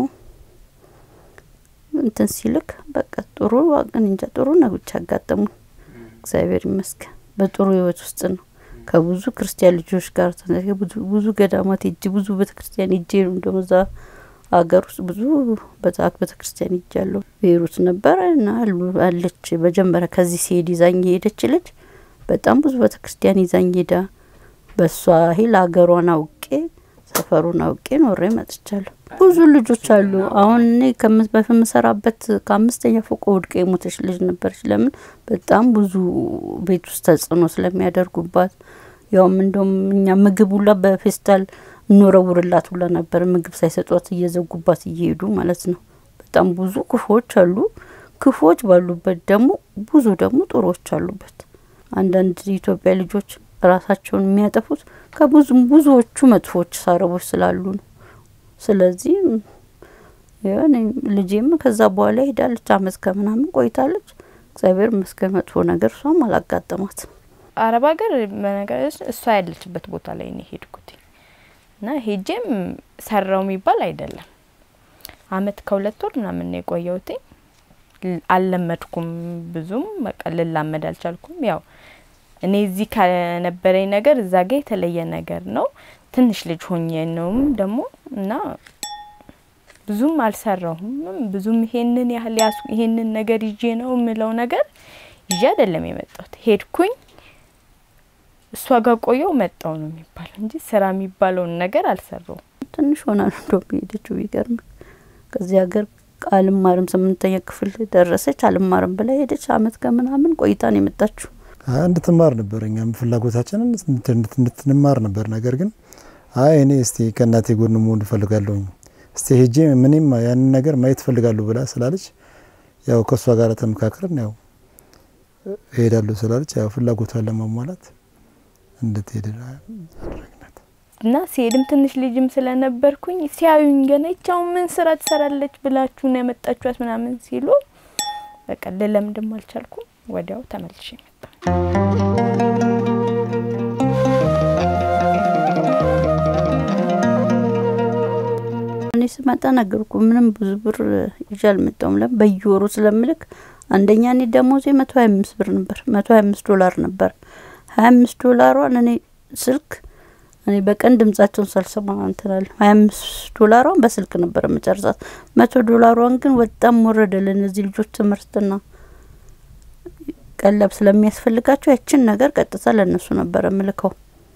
[SPEAKER 1] እንትን ሲልክ በቃ ጥሩ ግን እንጃ ጥሩ ነገሮች ያጋጠሙ እግዚአብሔር ይመስገን። በጥሩ ህይወት ውስጥ ነው ከብዙ ክርስቲያን ልጆች ጋር ብዙ ብዙ ገዳማት ሄጄ ብዙ ቤተ ክርስቲያን ሄጄ እንደው እዛ ሀገር ውስጥ ብዙ በዛት ቤተ ክርስቲያን ሄጃለሁ። ቤሩት ነበረ እና አለች መጀመሪያ ከዚህ ሲሄድ ይዛኝ የሄደች ልጅ በጣም ብዙ ቤተ ክርስቲያን ይዛኝ ሄዳ በእሷ ሂል ሀገሯን አውቄ ሰፈሩን አውቄ ኖሬ መጥቻለሁ። ብዙ ልጆች አሉ። አሁን እኔ በምሰራበት ከአምስተኛ ፎቅ ወድቃ የሞተች ልጅ ነበረች። ለምን በጣም ብዙ ቤት ውስጥ ተጽዕኖ ስለሚያደርጉባት ያውም እንደውም እኛ ምግብ ሁላ በፌስታል እንወረውርላት ሁላ ነበር። ምግብ ሳይሰጧት እየዘጉባት እየሄዱ ማለት ነው። በጣም ብዙ ክፉዎች አሉ። ክፉዎች ባሉበት ደግሞ ብዙ ደግሞ ጥሩዎች አሉበት። አንዳንድ የኢትዮጵያ ልጆች ራሳቸውን የሚያጠፉት ከብዙም ብዙዎቹ መጥፎች ሳረቦች ስላሉ ነው። ስለዚህ የሆነ ልጄም ከዛ በኋላ ሄዳለች። አመት ከምናምን ቆይታለች። እግዚአብሔር ይመስገን መጥፎ ነገር እሷም አላጋጠማት።
[SPEAKER 3] አረብ ሀገር በነገሮች እሷ ያለችበት ቦታ ላይ ነው ሄድኩት እና ሄጄም ሰራው የሚባል አይደለም። አመት ከሁለት ወር ምናምን ነው የቆየሁት። አልለመድኩም ብዙም በቃ ልላመድ አልቻልኩም። ያው እኔ እዚህ ከነበረኝ ነገር እዛ ጋ የተለየ ነገር ነው። ትንሽ ልጅ ሆኜ ነውም ደግሞ እና ብዙም አልሰራሁም። ብዙም ይሄንን ያህል ያስ ይሄንን ነገር ይዤ ነው የምለው ነገር ይዤ አይደለም የመጣሁት። ሄድኩኝ እሷ ጋር ቆየው መጣው ነው የሚባለው እንጂ ስራ የሚባለውን ነገር አልሰራውም።
[SPEAKER 1] ትንሽ ሆና ነው እንደውም የሄደችው። ቢገርም ከዚህ ሀገር አልማርም ስምንተኛ ክፍል ደረሰች። አልማርም ብላ ሄደች። አመት ከምናምን ቆይታ ነው የመጣችው።
[SPEAKER 2] እንድትማር ነበር እኛም ፍላጎታችንን እንድትንማር ነበር። ነገር ግን አይ እኔ እስቲ ከእናቴ ጎን መሆን እፈልጋለሁኝ እስቲ ሄጄ ምንም ያንን ነገር ማየት እፈልጋለሁ ብላ ስላለች ያው ከእሷ ጋር ተመካክረን ያው እሄዳለሁ ስላለች ያው ፍላጎቷን ለማሟላት እንድትሄድ አደረግናት
[SPEAKER 3] እና ሲሄድም ትንሽ ልጅም ስለነበርኩኝ ሲያዩኝ ገና ይቻው ምን ስራ ትሰራለች ብላችሁ ነው ያመጣችኋት ምናምን ሲሉ በቃ ልለምድም አልቻልኩም። ወዲያው ተመልሼ መጣሁ።
[SPEAKER 1] እኔ ስመጣ ነገርኩ ምንም ብዙ ብር ይዤ አልመጣሁም። ለምን በየወሩ ስለምልክ አንደኛ እኔ ደሞዜ መቶ ሀያ አምስት ብር ነበር፣ መቶ ሀያ አምስት ዶላር ነበር። ሀያ አምስት ዶላሯን እኔ ስልክ እኔ በቀን ድምጻቸውን ሳልሰማ እንትናለሁ። ሀያ አምስት ዶላሯን በስልክ ነበር መጨረሳት። መቶ ዶላሯን ግን በጣም ወረደ። ለእነዚህ ልጆች ትምህርትና ቀለብ ስለሚያስፈልጋቸው ያችን ነገር ቀጥታ ለእነሱ ነበር ምልከው፣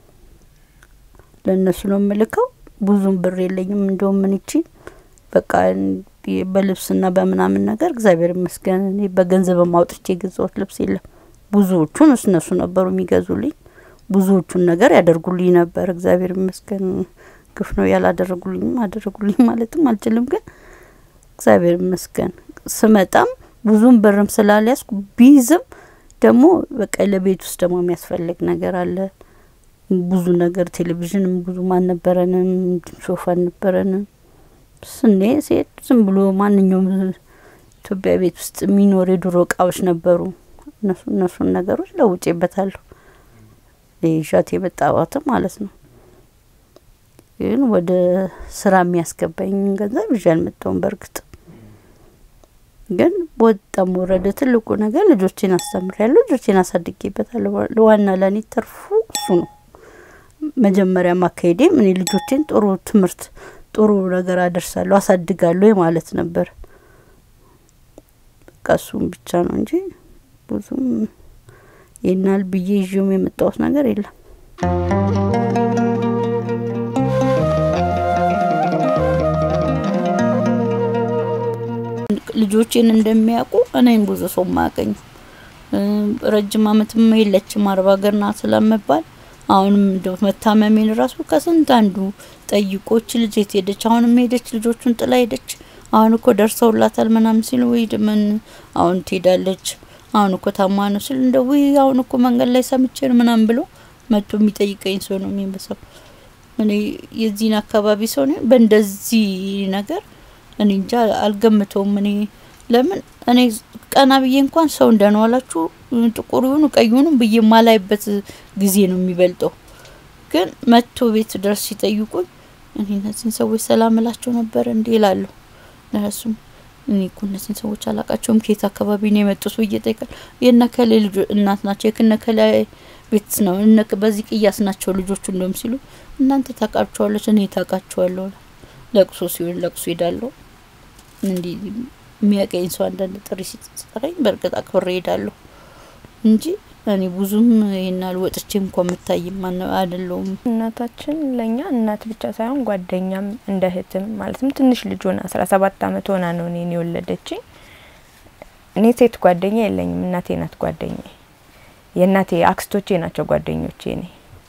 [SPEAKER 1] ለእነሱ ነው ምልከው። ብዙም ብር የለኝም። እንደውም ምን ይቺ በቃ በልብስና በምናምን ነገር እግዚአብሔር ይመስገን እኔ በገንዘብ ማውጥቼ የገዛሁት ልብስ የለም። ብዙዎቹን እነሱ ነበሩ የሚገዙልኝ። ብዙዎቹን ነገር ያደርጉልኝ ነበር። እግዚአብሔር ይመስገን ግፍ ነው ያላደረጉልኝም አደረጉልኝ ማለትም አልችልም። ግን እግዚአብሔር ይመስገን ስመጣም ብዙም ብርም ስላልያዝኩ ቢይዝም ደግሞ በቃ ለቤት ውስጥ ደግሞ የሚያስፈልግ ነገር አለ። ብዙ ነገር ቴሌቪዥንም ብዙም አልነበረንም፣ ሶፋ አልነበረንም። ስኔ ሴት ዝም ብሎ ማንኛውም ኢትዮጵያ ቤት ውስጥ የሚኖር የድሮ እቃዎች ነበሩ። እነሱ እነሱን ነገሮች ለውጬበታለሁ። ይዣት የመጣዋትም ማለት ነው። ግን ወደ ስራ የሚያስገባኝ ገንዘብ ይዤ አልመጣሁም። በእርግጥ ግን ወጣም ወረደ ትልቁ ነገር ልጆቼን አስተምሬያለሁ፣ ልጆቼን አሳድጌበታለሁ። ዋና ለእኔ ተርፉ እሱ ነው። መጀመሪያ ማካሄዴም እኔ ልጆቼን ጥሩ ትምህርት ጥሩ ነገር አደርሳለሁ አሳድጋለሁ ማለት ነበር። በቃ እሱም ብቻ ነው እንጂ ብዙም ይናል ብዬ ይዤውም የመጣሁት ነገር የለም። ልጆቼን እንደሚያውቁ እኔም ብዙ ሰው ማያቀኝ ረጅም አመትም የለችም አርባ ሀገር ናት ስለምባል አሁንም እንደው መታመሜን ራሱ ከስንት አንዱ ጠይቆች ልጅ የት ሄደች? አሁንም ሄደች፣ ልጆቹን ጥላ ሄደች። አሁን እኮ ደርሰውላታል ምናምን ሲል ወይ ምን አሁን ትሄዳለች፣ አሁን እኮ ታማ ነው ሲል እንደ ውይ አሁን እኮ መንገድ ላይ ሰምቼ ነው ምናምን ብሎ መጥቶ የሚጠይቀኝ ሰው ነው የሚመስለው። እኔ የዚህን አካባቢ ሰው ነኝ። በእንደዚህ ነገር እኔ እንጃ አልገምተውም። እኔ ለምን እኔ ቀና ብዬ እንኳን ሰው እንደነዋላችሁ ጥቁር ይሁኑ ቀይ ይሁኑ ብዬ ማላይበት ጊዜ ነው የሚበልጠው። ግን መጥቶ ቤት ድረስ ሲጠይቁኝ እኔ እነዚህን ሰዎች ሰላም እላቸው ነበር እንዴ እላለሁ። ለእሱም እኔ እኮ እነዚህን ሰዎች አላቃቸውም ከየት አካባቢ ነው የመጡት ብዬ እጠይቃለሁ። የነከሌ ልጆ እናት ናቸው የክነከሌ ቤት ነው እነ በዚህ ቅያስ ናቸው ልጆቹ እንደም ሲሉ እናንተ ታውቃቸዋለች እኔ ታውቃቸዋለሁ። ለቅሶ ሲሆን ለቅሶ ሄዳለሁ። እንዲህ የሚያቀኝ ሰው አንዳንድ ጥሪ ሲጠራኝ በእርግጥ አክብሬ ሄዳለሁ እንጂ እኔ ብዙም ይናል ወጥቼ እንኳ የምታይም አይደለውም።
[SPEAKER 3] እናታችን ለእኛ እናት ብቻ ሳይሆን ጓደኛም እንደ እህትም ማለትም ትንሽ ልጅ ሆና አስራ ሰባት አመት ሆና ነው እኔን የወለደችኝ። እኔ ሴት ጓደኛ የለኝም፣ እናቴ ናት ጓደኛ። የእናቴ አክስቶቼ ናቸው ጓደኞቼ። እኔ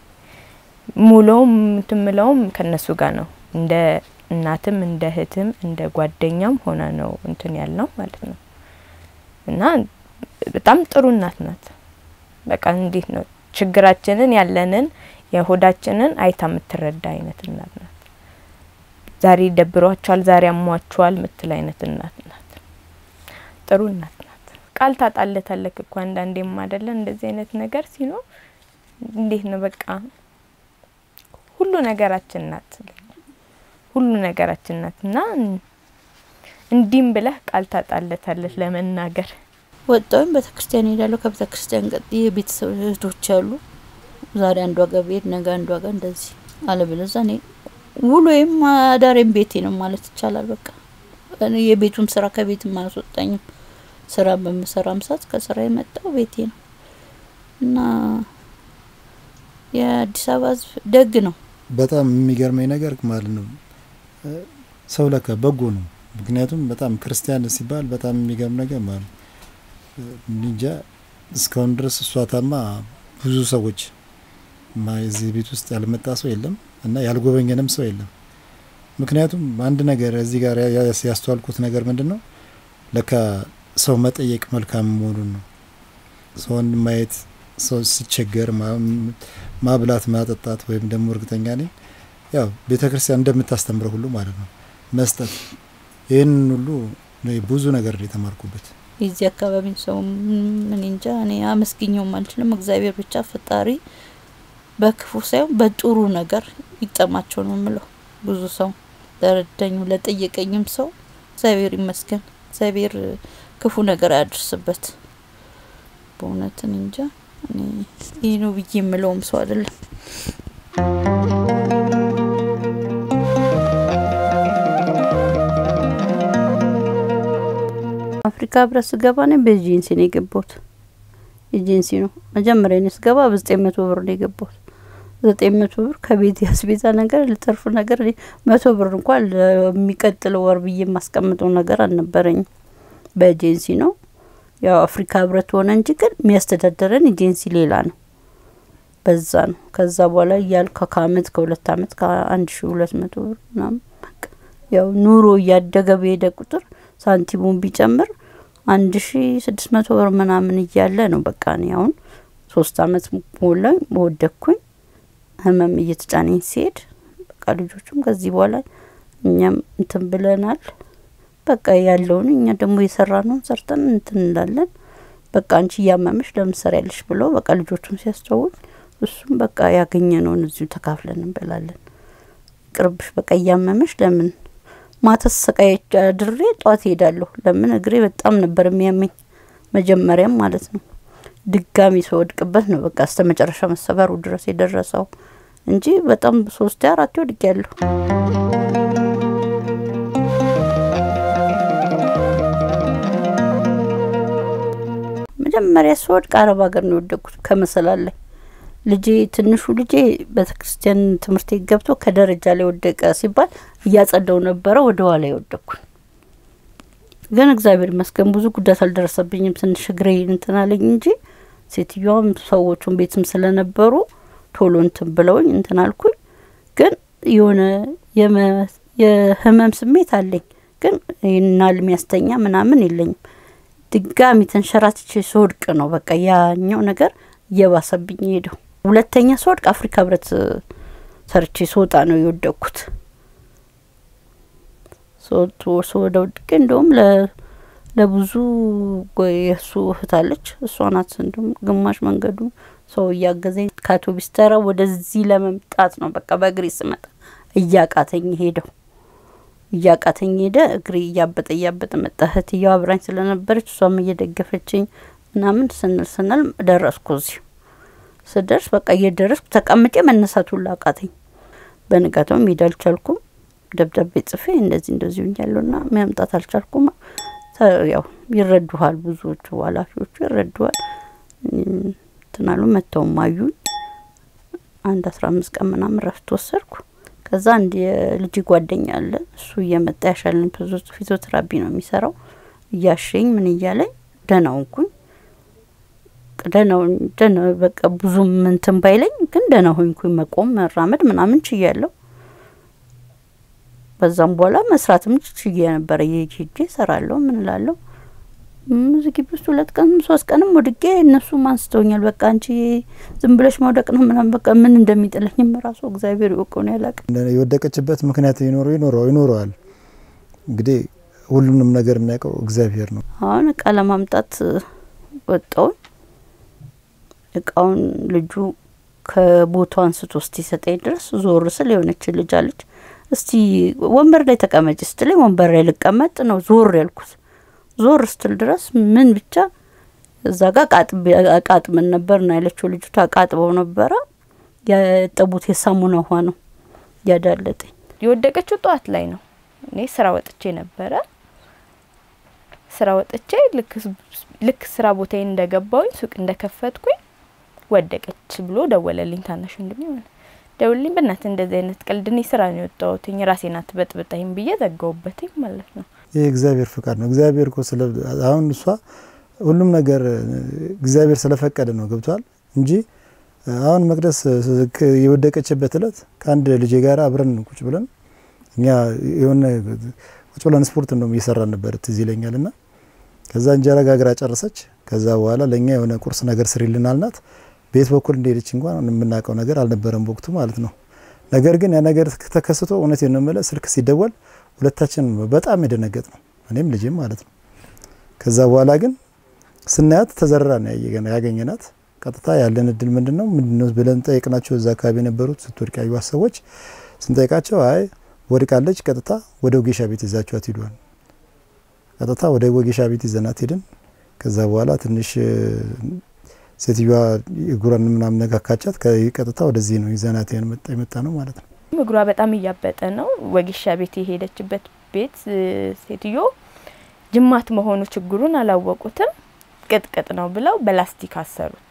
[SPEAKER 3] ሙሉውም ትምለውም ከነሱ ጋር ነው እንደ እናትም እንደ እህትም እንደ ጓደኛም ሆና ነው እንትን ያልነው ማለት ነው። እና በጣም ጥሩ እናት ናት። በቃ እንዴት ነው ችግራችንን ያለንን የሆዳችንን አይታ የምትረዳ አይነት እናት ናት። ዛሬ ደብሯቸዋል፣ ዛሬ አሟቸዋል ምትል አይነት እናት ናት። ጥሩ እናት ናት። ቃል ታጣለታለክ እኮ አንዳንዴም አይደለ እንደዚህ አይነት ነገር ሲኖር እንዴት ነው በቃ ሁሉ ነገራችን ናት ሁሉ ነገራችን ናት እና እንዲህም ብለህ ቃል ታጣለታለች ለመናገር
[SPEAKER 1] ወጣሁኝ ቤተ ክርስቲያን ሄዳለሁ። ከቤተ ክርስቲያን ቀጥ የቤተሰብ እህቶች አሉ። ዛሬ አንዷ ጋር ብሄድ ነገ አንዷ ጋር እንደዚህ አለበለዚያ እኔ ውሎዬም አዳሬም ቤቴ ነው ማለት ይቻላል። በቃ እኔ የቤቱም ስራ ከቤትም አያስወጣኝም። ስራ በምሰራም ሰዓት ከስራ የመጣው ቤቴ ነው እና የአዲስ አበባ ሕዝብ ደግ ነው።
[SPEAKER 2] በጣም የሚገርመኝ ነገር ማለት ነው ሰው ለካ በጎ ነው። ምክንያቱም በጣም ክርስቲያን ሲባል በጣም የሚገርም ነገር ማለት ነው እንጃ እስካሁን ድረስ እሷ ታማ ብዙ ሰዎች እዚህ ቤት ውስጥ ያልመጣ ሰው የለም እና ያልጎበኘንም ሰው የለም። ምክንያቱም አንድ ነገር እዚህ ጋር ያስተዋልኩት ነገር ምንድን ነው ለካ ሰው መጠየቅ መልካም መሆኑን ነው። ሰውን ማየት ሰው ሲቸገር ማብላት ማጠጣት፣ ወይም ደግሞ እርግጠኛ ነኝ ያው ቤተ ክርስቲያን እንደምታስተምረው ሁሉ ማለት ነው መስጠት። ይህንን ሁሉ ብዙ ነገር ነው የተማርኩበት።
[SPEAKER 1] የዚህ አካባቢ ሰው ምን እንጃ እኔ አመስግኘውም አልችልም። እግዚአብሔር ብቻ ፈጣሪ በክፉ ሳይሆን በጥሩ ነገር ይጠማቸው ነው የምለው። ብዙ ሰው ለረዳኝ ለጠየቀኝም ሰው እግዚአብሔር ይመስገን። እግዚአብሔር ክፉ ነገር አያደርስበት። በእውነትን እንጃ እኔ ይህ ነው ብዬ የምለውም ሰው አይደለም። አፍሪካ ህብረት ስገባ እኔ በኤጀንሲ ነው የገባሁት። ኤጀንሲ ነው መጀመሪያ እኔ ስገባ በዘጠኝ መቶ ብር ነው የገባሁት። ዘጠኝ መቶ ብር ከቤት ያስቤዛ ነገር ልተርፍ ነገር መቶ ብር እንኳን ለሚቀጥለው ወር ብዬ የማስቀምጠው ነገር አልነበረኝም። በኤጀንሲ ነው ያው አፍሪካ ህብረት ሆነ እንጂ ግን የሚያስተዳደረን ኤጀንሲ ሌላ ነው። በዛ ነው። ከዛ በኋላ እያልኩ ከአመት ከሁለት አመት ከአንድ ሺ ሁለት መቶ ብር ምናምን በቃ ያው ኑሮ እያደገ በሄደ ቁጥር ሳንቲሙን ቢጨምር አንድ ሺ ስድስት መቶ ብር ምናምን እያለ ነው በቃ እኔ አሁን ሶስት አመት ሞላኝ ወደኩኝ። ህመም እየተጫነኝ ሲሄድ በቃ ልጆቹም ከዚህ በኋላ እኛም እንትን ብለናል። በቃ ያለውን እኛ ደግሞ የሰራ ነውን ሰርተን እንትን እንላለን። በቃ አንቺ እያመመሽ ለምን ትሰሪያለሽ ብሎ በቃ ልጆቹን ሲያስተውል እሱም በቃ ያገኘነውን እዚሁ ተካፍለን እንበላለን። ቅርብሽ በቃ እያመመሽ ለምን ማታ ሰቃይ አድሬ ጠዋት ሄዳለሁ። ለምን እግሬ በጣም ነበር የሚያመኝ መጀመሪያም ማለት ነው። ድጋሚ ስወድቅበት ነው በቃ እስተ መጨረሻ መሰበሩ ድረስ የደረሰው እንጂ በጣም ሶስቴ አራቴ ወድቅ ያለሁ። መጀመሪያ ስወድቅ አረብ ሀገር ነው የወደቅኩት ከመሰላል ላይ ልጄ ትንሹ ልጄ ቤተክርስቲያን ትምህርት ቤት ገብቶ ከደረጃ ላይ ወደቀ ሲባል እያጸዳው ነበረ ወደ ኋላ የወደቅኩኝ። ግን እግዚአብሔር ይመስገን ብዙ ጉዳት አልደረሰብኝም። ትንሽ እግሬ እንትን አለኝ እንጂ ሴትዮዋም ሰዎቹን ቤትም ስለነበሩ ቶሎ እንትን ብለውኝ እንትን አልኩኝ። ግን የሆነ የህመም ስሜት አለኝ፣ ግን ይናል የሚያስተኛ ምናምን የለኝም። ድጋሚ ተንሸራትቼ ስወድቅ ነው በቃ ያኛው ነገር እየባሰብኝ ሄደው። ሁለተኛ ስወድቅ አፍሪካ ህብረት ሰርቼ ስወጣ ነው የወደቅኩት። ወደ ወድቄ እንደውም ለብዙ የእሱ እህት አለች። እሷ ናት እንዲሁም ግማሽ መንገዱ ሰው እያገዘኝ ከአውቶቢስ ተራ ወደዚህ ለመምጣት ነው በቃ በእግሬ ስመጣ እያቃተኝ ሄደው እያቃተኝ ሄደ። እግሬ እያበጠ እያበጠ መጣ። እህትየዋ አብራኝ ስለነበረች እሷም እየደገፈችኝ ምናምን ስንል ስንል ደረስኩ። እዚሁ ስደርስ በቃ እየደረስኩ ተቀምጬ መነሳቱን ላቃተኝ። በንጋታው መሄድ አልቻልኩም። ደብዳቤ ጽፌ እንደዚህ እንደዚህ ሆኛለሁና መምጣት አልቻልኩም። ያው ይረዱሃል፣ ብዙዎቹ ኃላፊዎቹ ይረዱሃል። ትናሉ መጥተውም አዩኝ። አንድ አስራ አምስት ቀን ምናምን ረፍት ወሰድኩ። ከዛ አንድ የልጅ ጓደኛ አለ እሱ እየመጣ ያሻለኝ ፊዚዮቴራፒ ነው የሚሰራው እያሸኝ ምን እያለኝ ደህና ሆንኩኝ። ደህና ደህና በቃ ብዙም እንትን ባይለኝ ግን ደህና ሆንኩኝ። መቆም መራመድ ምናምን ችያለሁ። በዛም በኋላ መስራትም ችዬ ነበረ። ሄጄ እሰራለሁ ምን እላለሁ። እዚህ ግቢ ውስጥ ሁለት ቀን ሶስት ቀንም ወድቄ እነሱም አንስተውኛል። በቃ አንቺ ዝም ብለሽ መውደቅ ነው ምናምን በቃ ምን እንደሚጥለኝም ራሱ እግዚአብሔር ይወቀው ነው ያላቅም።
[SPEAKER 2] የወደቀችበት ምክንያት ይኖረው ይኖረው ይኖረዋል። እንግዲህ ሁሉንም ነገር የሚያውቀው እግዚአብሔር ነው።
[SPEAKER 1] አሁን እቃ ለማምጣት ወጣውን እቃውን ልጁ ከቦታው አንስቶ እስኪሰጠኝ ድረስ ዞር ስል የሆነች ልጅ አለች። እስቲ ወንበር ላይ ተቀመጭ ስትለኝ ወንበር ላይ ልቀመጥ ነው ዞር ያልኩት። ዞር ስትል ድረስ ምን ብቻ እዛ ጋር አቃጥምን ነበር ና ያለችው ልጅቷ አቃጥበው ነበረ። ያጠቡት የሳሙና ውሃ ነው ያዳለጠኝ።
[SPEAKER 3] የወደቀችው ጠዋት ላይ ነው። እኔ ስራ ወጥቼ ነበረ። ስራ ወጥቼ ልክ ስራ ቦታዬ እንደገባውኝ ሱቅ እንደከፈትኩኝ ወደቀች ብሎ ደወለልኝ። ታናሽ ወንድሜ ሆነ ደውልልኝ። በእናትህ እንደዚህ አይነት ቀልድ እኔ ስራ ነው የወጣሁትኝ ራሴ ናት በጥብጣኝ ብዬ ዘጋውበትኝ ማለት ነው።
[SPEAKER 2] ይህ እግዚአብሔር ፍቃድ ነው። እግዚአብሔር እኮ ስለ አሁን እሷ ሁሉም ነገር እግዚአብሔር ስለፈቀደ ነው ገብቷል እንጂ አሁን መቅደስ የወደቀችበት እለት ከአንድ ልጄ ጋር አብረን ቁጭ ብለን እኛ የሆነ ቁጭ ብለን ስፖርት እንደውም እየሰራን ነበር ትዝ ይለኛል። ና ከዛ እንጀራ ጋግራ ጨረሰች። ከዛ በኋላ ለእኛ የሆነ ቁርስ ነገር ስሪልን አልናት። ቤት በኩል እንደሄደች እንኳን የምናውቀው ነገር አልነበረም በወቅቱ ማለት ነው። ነገር ግን ያ ነገር ተከስቶ እውነት ነው የምልህ ስልክ ሲደወል ሁለታችን በጣም የደነገጥ ነው እኔም ልጅም ማለት ነው። ከዛ በኋላ ግን ስናያት ተዘርራ ነው ያገኘናት። ቀጥታ ያለን እድል ምንድን ነው ምንድን ነው ብለን ጠየቅናቸው። እዛ አካባቢ የነበሩት ስትወድቅ ያዩት ሰዎች ስንጠይቃቸው አይ ወድቃለች፣ ቀጥታ ወደ ወጌሻ ቤት ይዛችኋት ሂዷል። ቀጥታ ወደ ወጌሻ ቤት ይዘናት ሄድን። ከዛ በኋላ ትንሽ ሴትዮዋ እግሯን ምናምን ነካካቻት። ቀጥታ ወደዚህ ነው ይዘናት የመጣ ነው ማለት ነው።
[SPEAKER 3] እግሯ በጣም እያበጠ ነው። ወጌሻ ቤት የሄደችበት ቤት ሴትዮ ጅማት መሆኑ ችግሩን አላወቁትም። ቅጥቅጥ ነው ብለው በላስቲክ አሰሩት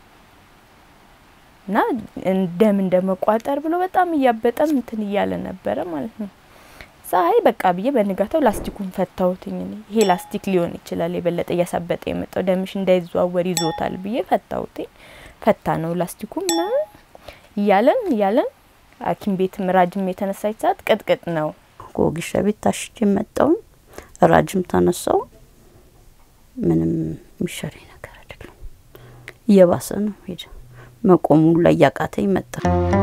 [SPEAKER 3] እና ደም እንደመቋጠር ብሎ በጣም እያበጠም እንትን እያለ ነበረ ማለት ነው። ፀሐይ በቃ ብዬ በንጋታው ላስቲኩን ፈታሁትኝ። ይሄ ላስቲክ ሊሆን ይችላል የበለጠ እያሳበጠ የመጣው ደምሽ እንዳይዘዋወር ይዞታል ብዬ ፈታሁትኝ። ፈታ ነው ላስቲኩ ምናምን እያለን እያለን ሐኪም ቤት ራጅም የተነሳች ሰዓት ቅጥቅጥ ነው።
[SPEAKER 1] ከወጌሻ ቤት ታሽቼ መጣውኝ ራጅም ተነሳው። ምንም የሚሻለኝ ነገር አይደለም፣ እየባሰ ነው ሄደ። መቆሙ ላይ እያቃተኝ መጣ።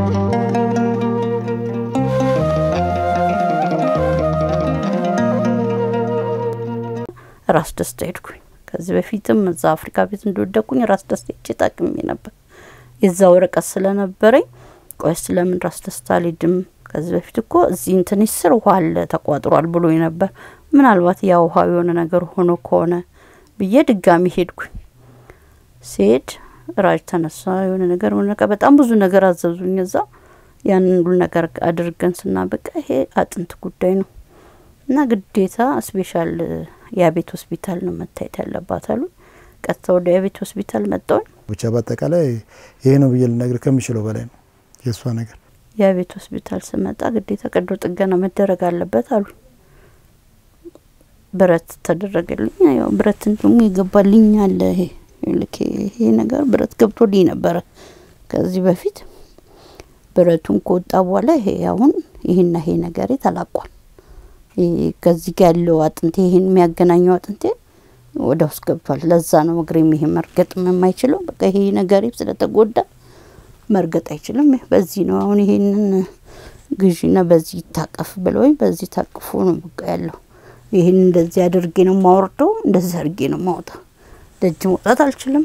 [SPEAKER 1] ራስ ደስታ ሄድኩኝ። ከዚህ በፊትም እዛ አፍሪካ ቤት እንደወደኩኝ ራስ ደስታ ሄጄ ታቅሜ ነበር። የዛ ወረቀት ስለነበረኝ ቆይ ስለምን ራስ ደስታ አልሄድም? ከዚህ በፊት እኮ እዚህ እንትን ስር ውሃ አለ ተቋጥሯል ብሎ ነበር። ምናልባት ያ ውሃ የሆነ ነገር ሆኖ ከሆነ ብዬ ድጋሚ ሄድኩኝ። ሲሄድ ራጅ ተነሳ የሆነ ነገር ሆነ ነገር በጣም ብዙ ነገር አዘዙኝ። እዛ ያንን ሁሉ ነገር አድርገን ስናበቃ ይሄ አጥንት ጉዳይ ነው እና ግዴታ ስፔሻል የቤት ሆስፒታል ነው መታየት ያለባት አሉ። ቀጥታ ወደ የቤት ሆስፒታል መጣሁኝ።
[SPEAKER 2] ብቻ በአጠቃላይ ይሄ ነው ብዬ ልነግር ከምችለው በላይ ነው የእሷ ነገር።
[SPEAKER 1] የቤት ሆስፒታል ስመጣ ግዴታ ቀዶ ጥገና መደረግ አለበት አሉ። ብረት ተደረገልኝ። ያው ብረትን ደግሞ ይገባልኝ አለ ይሄ ልክ ይሄ ነገር ብረት ገብቶልኝ ነበረ ከዚህ በፊት ብረቱን ከወጣ በኋላ ይሄ አሁን ይሄና ይሄ ነገሬ ተላቋል። ከዚህ ጋር ያለው አጥንቴ ይሄን የሚያገናኘው አጥንቴ ወደ ውስጥ ገብቷል። ለዛ ነው እግሬም ይሄ መርገጥም የማይችለው። በቃ ይሄ ነገሬ ስለተጎዳ መርገጥ አይችልም። በዚህ ነው አሁን ይሄንን ግዢና በዚህ ይታቀፍ ብለውኝ በዚህ ታቅፎ ነው በቃ ያለው። ይህን እንደዚህ አድርጌ ነው ማወርደው፣ እንደዚህ አድርጌ ነው ማውጣው። ደጅ መውጣት አልችልም።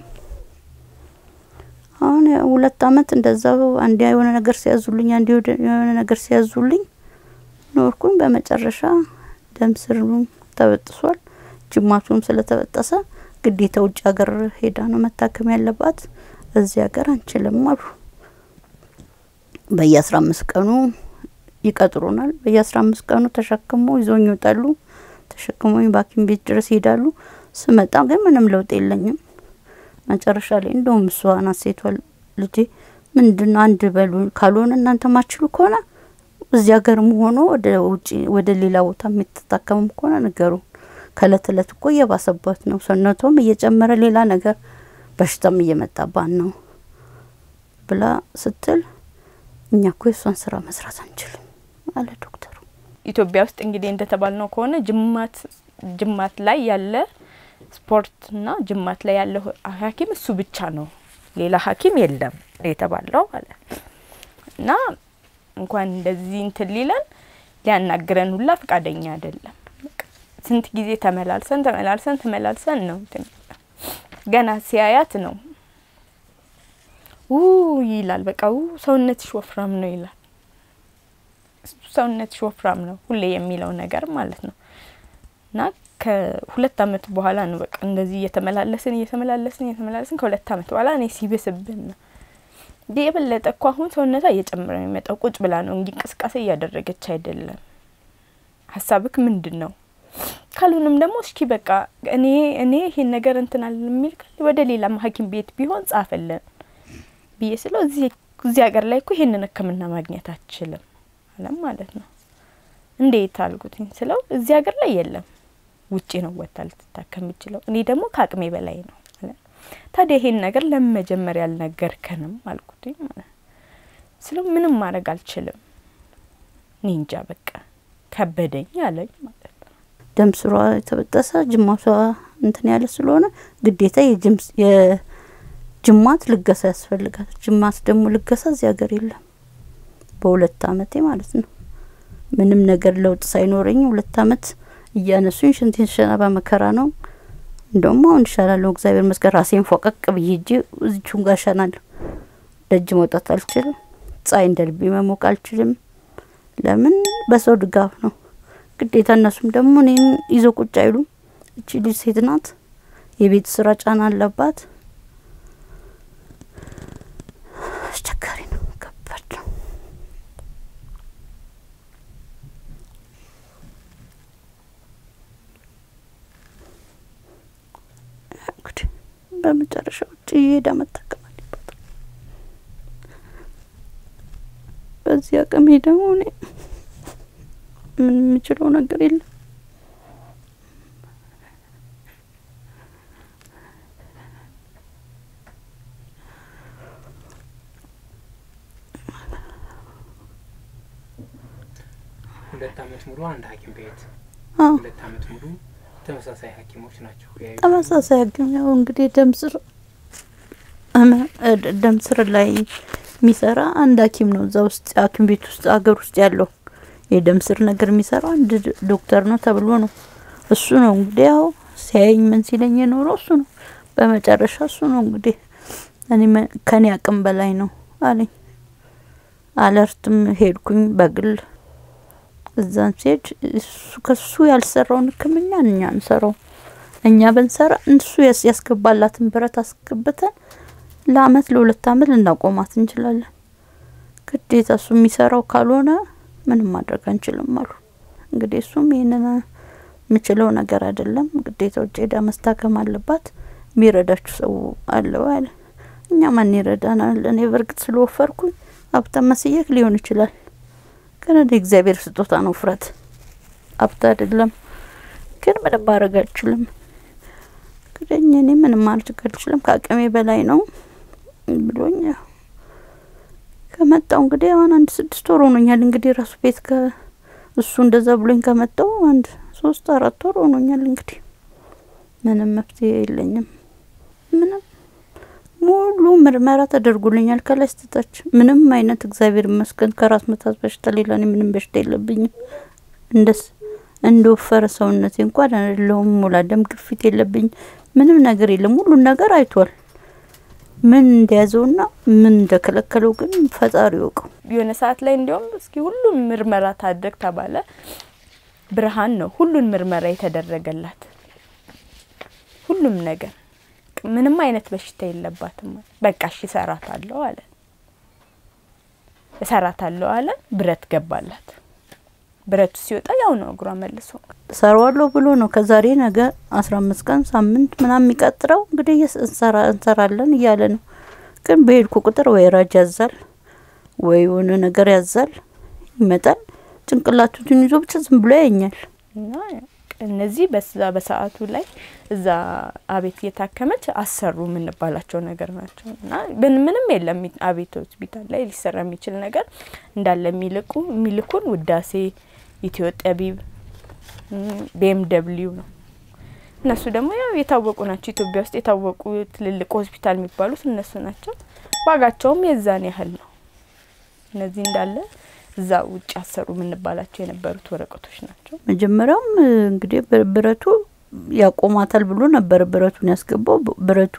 [SPEAKER 1] አሁን ሁለት አመት እንደዛው አንድ የሆነ ነገር ሲያዙልኝ፣ አንድ የሆነ ነገር ሲያዙልኝ ኖርኩኝ። በመጨረሻ ደም ስሩም ተበጥሷል። ጅማቱም ስለተበጠሰ ግዴታ ውጭ ሀገር ሄዳ ነው መታከም ያለባት። እዚህ ሀገር አንችልም አሉ። በየአስራ አምስት ቀኑ ይቀጥሩናል። በየአስራ አምስት ቀኑ ተሸክሞ ይዞኝ ይወጣሉ። ተሸክሞኝ በሐኪም ቤት ድረስ ይሄዳሉ። ስመጣ ግን ምንም ለውጥ የለኝም። መጨረሻ ላይ እንደውም እሷ ናት ሴቷ ልጄ ምንድን ነው አንድ በሉ ካልሆነ እናንተ ማችሉ ከሆነ እዚህ ሀገርም ሆኖ ወደ ውጭ ወደ ሌላ ቦታ የምትታከምም ከሆነ ነገሩ ከእለት እለት እኮ እየባሰባት ነው። ሰውነቷም እየጨመረ ሌላ ነገር በሽታም እየመጣባት ነው ብላ ስትል እኛ እኮ የእሷን ስራ መስራት አንችልም አለ ዶክተሩ።
[SPEAKER 3] ኢትዮጵያ ውስጥ እንግዲህ እንደተባልነው ከሆነ ጅማት ጅማት ላይ ያለ ስፖርትና ጅማት ላይ ያለ ሐኪም እሱ ብቻ ነው፣ ሌላ ሐኪም የለም የተባለው ማለት እና እንኳን እንደዚህ እንትን ሊለን ሊያናግረን ሁላ ፈቃደኛ አይደለም። ስንት ጊዜ ተመላልሰን ተመላልሰን ተመላልሰን ነው እንትን ገና ሲያያት ነው ው ይላል። በቃ ው ሰውነትሽ ወፍራም ነው ይላል። ሰውነትሽ ወፍራም ነው ሁሌ የሚለው ነገር ማለት ነው። እና ከሁለት አመት በኋላ ነው በቃ እንደዚህ እየተመላለስን እየተመላለስን እየተመላለስን ከሁለት አመት በኋላ እኔ ሲብስብን ነው እንዲ የበለጠ እኮ አሁን ሰውነቷ እየጨመረ ነው የሚመጣው። ቁጭ ብላ ነው እንጂ እንቅስቃሴ እያደረገች አይደለም። ሀሳብክ ምንድን ነው? ካልሆንም ደግሞ እስኪ በቃ እኔ እኔ ይሄን ነገር እንትናል የሚል ወደ ሌላ ሐኪም ቤት ቢሆን ጻፈልን ብዬ ስለው እዚህ እዚህ ሀገር ላይ እኮ ይሄንን ሕክምና ማግኘት አትችልም አለም ማለት ነው። እንዴት አልኩትኝ ስለው እዚህ ሀገር ላይ የለም፣ ውጪ ነው ወጥታ ልትታከም የምችለው። እኔ ደግሞ ከአቅሜ በላይ ነው አለ። ታዲያ ይሄን ነገር ለምን መጀመሪያ ያልነገርከንም አልኩትኝ ማለት ስለው ምንም ማድረግ አልችልም፣ እኔ እንጃ በቃ ከበደኝ አለኝ ማለት ነው።
[SPEAKER 1] ደም ስሯ የተበጠሰ ጅማቷ እንትን ያለ ስለሆነ ግዴታ የጅማት ልገሳ ያስፈልጋል። ጅማት ደግሞ ልገሳ እዚህ ሀገር የለም። በሁለት አመቴ ማለት ነው ምንም ነገር ለውጥ ሳይኖረኝ ሁለት አመት እያነሱኝ ሽንቴን ሸና በመከራ ነው። እንደውም አሁን ይሻላለሁ እግዚአብሔር ይመስገን። ራሴን ፎቀቅ ብዬ እጄ እዚቹን ጋር ሸናለሁ። ደጅ መውጣት አልችልም። ፀሐይ እንደ ልቤ መሞቅ አልችልም። ለምን በሰው ድጋፍ ነው ግዴታ። እነሱም ደግሞ እኔን ይዞ ቁጭ አይሉም። እቺ ልጅ ሴት ናት፣ የቤት ስራ ጫና አለባት። አስቸጋሪ ነው፣ ከባድ ነው። እንግዲህ በመጨረሻ ውጭ እየሄዳ መታከም አለባት። በዚህ አቅሜ ደግሞ እኔ ምን የምችለው ነገር የለም።
[SPEAKER 4] ሁለት አመት ሙሉ አንድ ሐኪም ቤት
[SPEAKER 1] አዎ
[SPEAKER 4] ሁለት አመት ሙሉ ተመሳሳይ ሐኪሞች ናቸው ያዩ።
[SPEAKER 1] ተመሳሳይ ሐኪም ያው እንግዲህ ደም ስር እመ- እ- ደም ስር ላይ የሚሰራ አንድ ሐኪም ነው እዛ ውስጥ ሐኪም ቤት ውስጥ ሀገር ውስጥ ያለው የደም ስር ነገር የሚሰራው አንድ ድ- ዶክተር ነው ተብሎ ነው። እሱ ነው እንግዲህ ያው ሲያየኝ ምን ሲለኝ የኖረው እሱ ነው። በመጨረሻ እሱ ነው እንግዲህ እኔ መ- ከኔ አቅም በላይ ነው አለኝ። አለርትም ሄድኩኝ በግል እዛን ሲሄድ እሱ ከሱ ያልሰራውን ሕክምና እኛ እንሰራው እኛ ብንሰራ እሱ ያስ- ያስገባላትን ብረት አስገብተን ለአመት ለሁለት አመት ልናቆማት እንችላለን። ግዴታ እሱ የሚሰራው ካልሆነ ምንም ማድረግ አንችልም አሉ። እንግዲህ እሱም ይህንን የምችለው ነገር አይደለም፣ ግዴታ ውጭ ሄዳ መስታከም አለባት፣ የሚረዳችሁ ሰው አለው አለ። እኛ ማን ይረዳናል? እኔ በእርግጥ ስለወፈርኩኝ ሀብታም መስየክ ሊሆን ይችላል፣ ግን እኔ እግዚአብሔር ስጦታ ነው ውፍረት፣ ሀብት አይደለም። ግን ምንም ማድረግ አልችልም። እንግዲህ እኔ ምንም ማድረግ አልችልም፣ ከአቅሜ በላይ ነው ብሎኝ ያው ከመጣው እንግዲህ አሁን አንድ ስድስት ወር ሆኖኛል። እንግዲህ ራሱ ቤት ከ እሱ እንደዛ ብሎኝ ከመጣው አንድ ሶስት አራት ወር ሆኖኛል። እንግዲህ ምንም መፍትሄ የለኝም። ምንም ሙሉ ምርመራ ተደርጎልኛል ከላይ ስተታች ምንም አይነት እግዚአብሔር ይመስገን ከራስ ምታት በሽታ ሌላ እኔ ምንም በሽታ የለብኝም። እንደስ እንደወፈረ ሰውነቴ እንኳን አይደለሁም። ሙላ ደም ግፊት የለብኝ ምንም ነገር የለም። ሁሉን ነገር አይቷል። ምን እንደያዘውና ምን እንደከለከለው ግን ፈጣሪ ይወቀው።
[SPEAKER 3] የሆነ ሰዓት ላይ እንዲያውም እስኪ ሁሉም ምርመራ ታድርግ ተባለ። ብርሃን ነው ሁሉን ምርመራ የተደረገላት ሁሉም ነገር ምንም አይነት በሽታ የለባትም። በቃ እሺ እሰራታለሁ አለ እሰራታለሁ አለ። ብረት ገባላት። ብረቱ ሲወጣ ያው ነው እግሯ መልሶ
[SPEAKER 1] ሰራዋለሁ ብሎ ነው ከዛሬ ነገ አስራ አምስት ቀን ሳምንት ምናምን የሚቀጥረው እንግዲህ እየስ- እንሰራ እንሰራለን እያለ ነው። ግን በሄድኩ ቁጥር ወይ ራጅ ያዛል ወይ የሆነ ነገር ያዛል ይመጣል። ጭንቅላቱን ይዞ ብቻ ዝም ብሎ ያየኛል።
[SPEAKER 3] እና እነዚህ በዛ በሰዓቱ ላይ እዛ አቤት እየታከመች አሰሩ የምንባላቸው ነገር ናቸው። እና ምን ምንም የለም አቤት ሆስፒታል ላይ ሊሰራ የሚችል ነገር እንዳለ የሚልቁ የሚልኩን ውዳሴ፣ ኢትዮ ጠቢብ፣ ቤም ደብሊው ነው። እነሱ ደግሞ ያው የታወቁ ናቸው። ኢትዮጵያ ውስጥ የታወቁ ትልልቅ ሆስፒታል የሚባሉት እነሱ ናቸው። ዋጋቸውም የዛን ያህል ነው። እነዚህ እንዳለ እዛ ውጭ አሰሩ የምንባላቸው የነበሩት ወረቀቶች ናቸው።
[SPEAKER 1] መጀመሪያውም እ, እንግዲህ ብር- ብረቱ ያቆማታል ብሎ ነበር ብረቱን ያስገባው። ብ- ብረቱ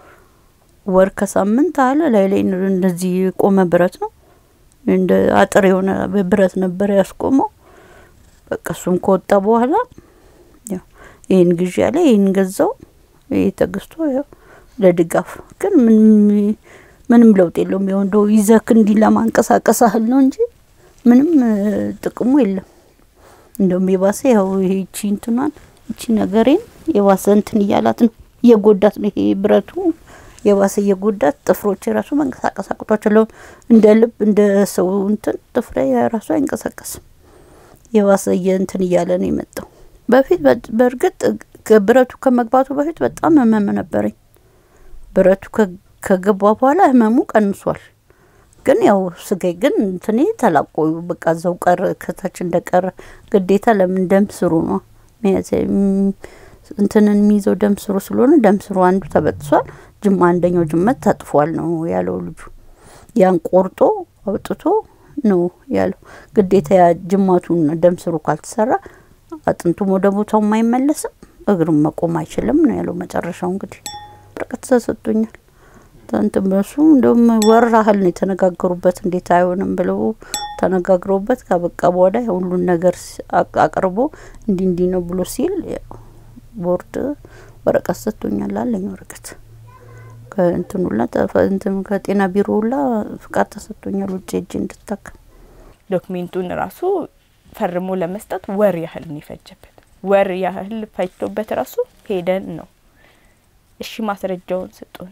[SPEAKER 1] ወር ከሳምንት አለ ላይ ላይ ነው እንደዚህ የቆመ ብረት ነው። እንደ አጥር የሆነ ብረት ነበር ያስቆመው። በቃ እሱም ከወጣ በኋላ ያው ይህን ግዢ ያለ ይህን ገዛው። ይህ ተገዝቶ ያው ለድጋፍ ግን ምንም ምንም ለውጥ የለውም። ያው እንደው ይዘክ እንዲህ ለማንቀሳቀስ ያህል ነው እንጂ ምንም እ, ጥቅሙ የለም። እንደውም የባሰ ያው ይሄ እቺ እንትኗን እቺ ነገሬን የባሰ እንትን እያላት ነው እየጎዳት ነው። ይሄ ብረቱ የባሰ እየጎዳት ጥፍሮች የራሱ መንቀሳቀስ አቅቷቸው እንደ ልብ እንደ ሰው እንትን ጥፍሬ የራሱ አይንቀሳቀስም። የባሰ እንትን እያለ ነው የመጣው። በፊት በ- በእርግጥ ከ- ብረቱ ከመግባቱ በፊት በጣም ህመም ነበረኝ። ብረቱ ከ- ከገባ በኋላ ህመሙ ቀንሷል። ግን ያው ስጋዬ ግን እንትኔ ተላቆ በቃ እዛው ቀረ፣ ከታች እንደቀረ ግዴታ ለምን ደም ስሩ ነው መያዝ የሚ- እንትንን የሚይዘው ደም ስሩ ስለሆነ ደም ስሩ አንዱ ተበጥሷል፣ ጅማ አንደኛው ጅመት ተጥፏል ነው ያለው ልጁ። ያን ቆርጦ አውጥቶ ነው ያለው። ግዴታ ያ ጅማቱን ደም ስሩ ካልተሰራ አጥንቱም ወደ ቦታው አይመለስም፣ እግሩም መቆም አይችልም ነው ያለው። መጨረሻው እንግዲህ ወረቀት ተሰጥቶኛል። እንትን በሱ እንደውም ወር ያህል ነው የተነጋገሩበት። እንዴት አይሆንም ብለው ተነጋግረውበት ካበቃ በኋላ ሁሉን ነገር ሲ- አቅ- አቅርቦ እንዲህ እንዲህ ነው ብሎ ሲል ያው ቦርድ ወረቀት ሰጥቶኛል አለኝ። ወረቀት ከእንትኑ ሁላ ተፈ- እንትን ከጤና ቢሮ ሁላ ፍቃድ ተሰጥቶኛል ውጭ ሄጄ እንድታከም።
[SPEAKER 3] ዶክሜንቱን ራሱ ፈርሞ ለመስጠት ወር ያህል ነው የፈጀበት። ወር ያህል ፈጅቶበት ራሱ ሄደን ነው እሺ ማስረጃውን ስጡን፣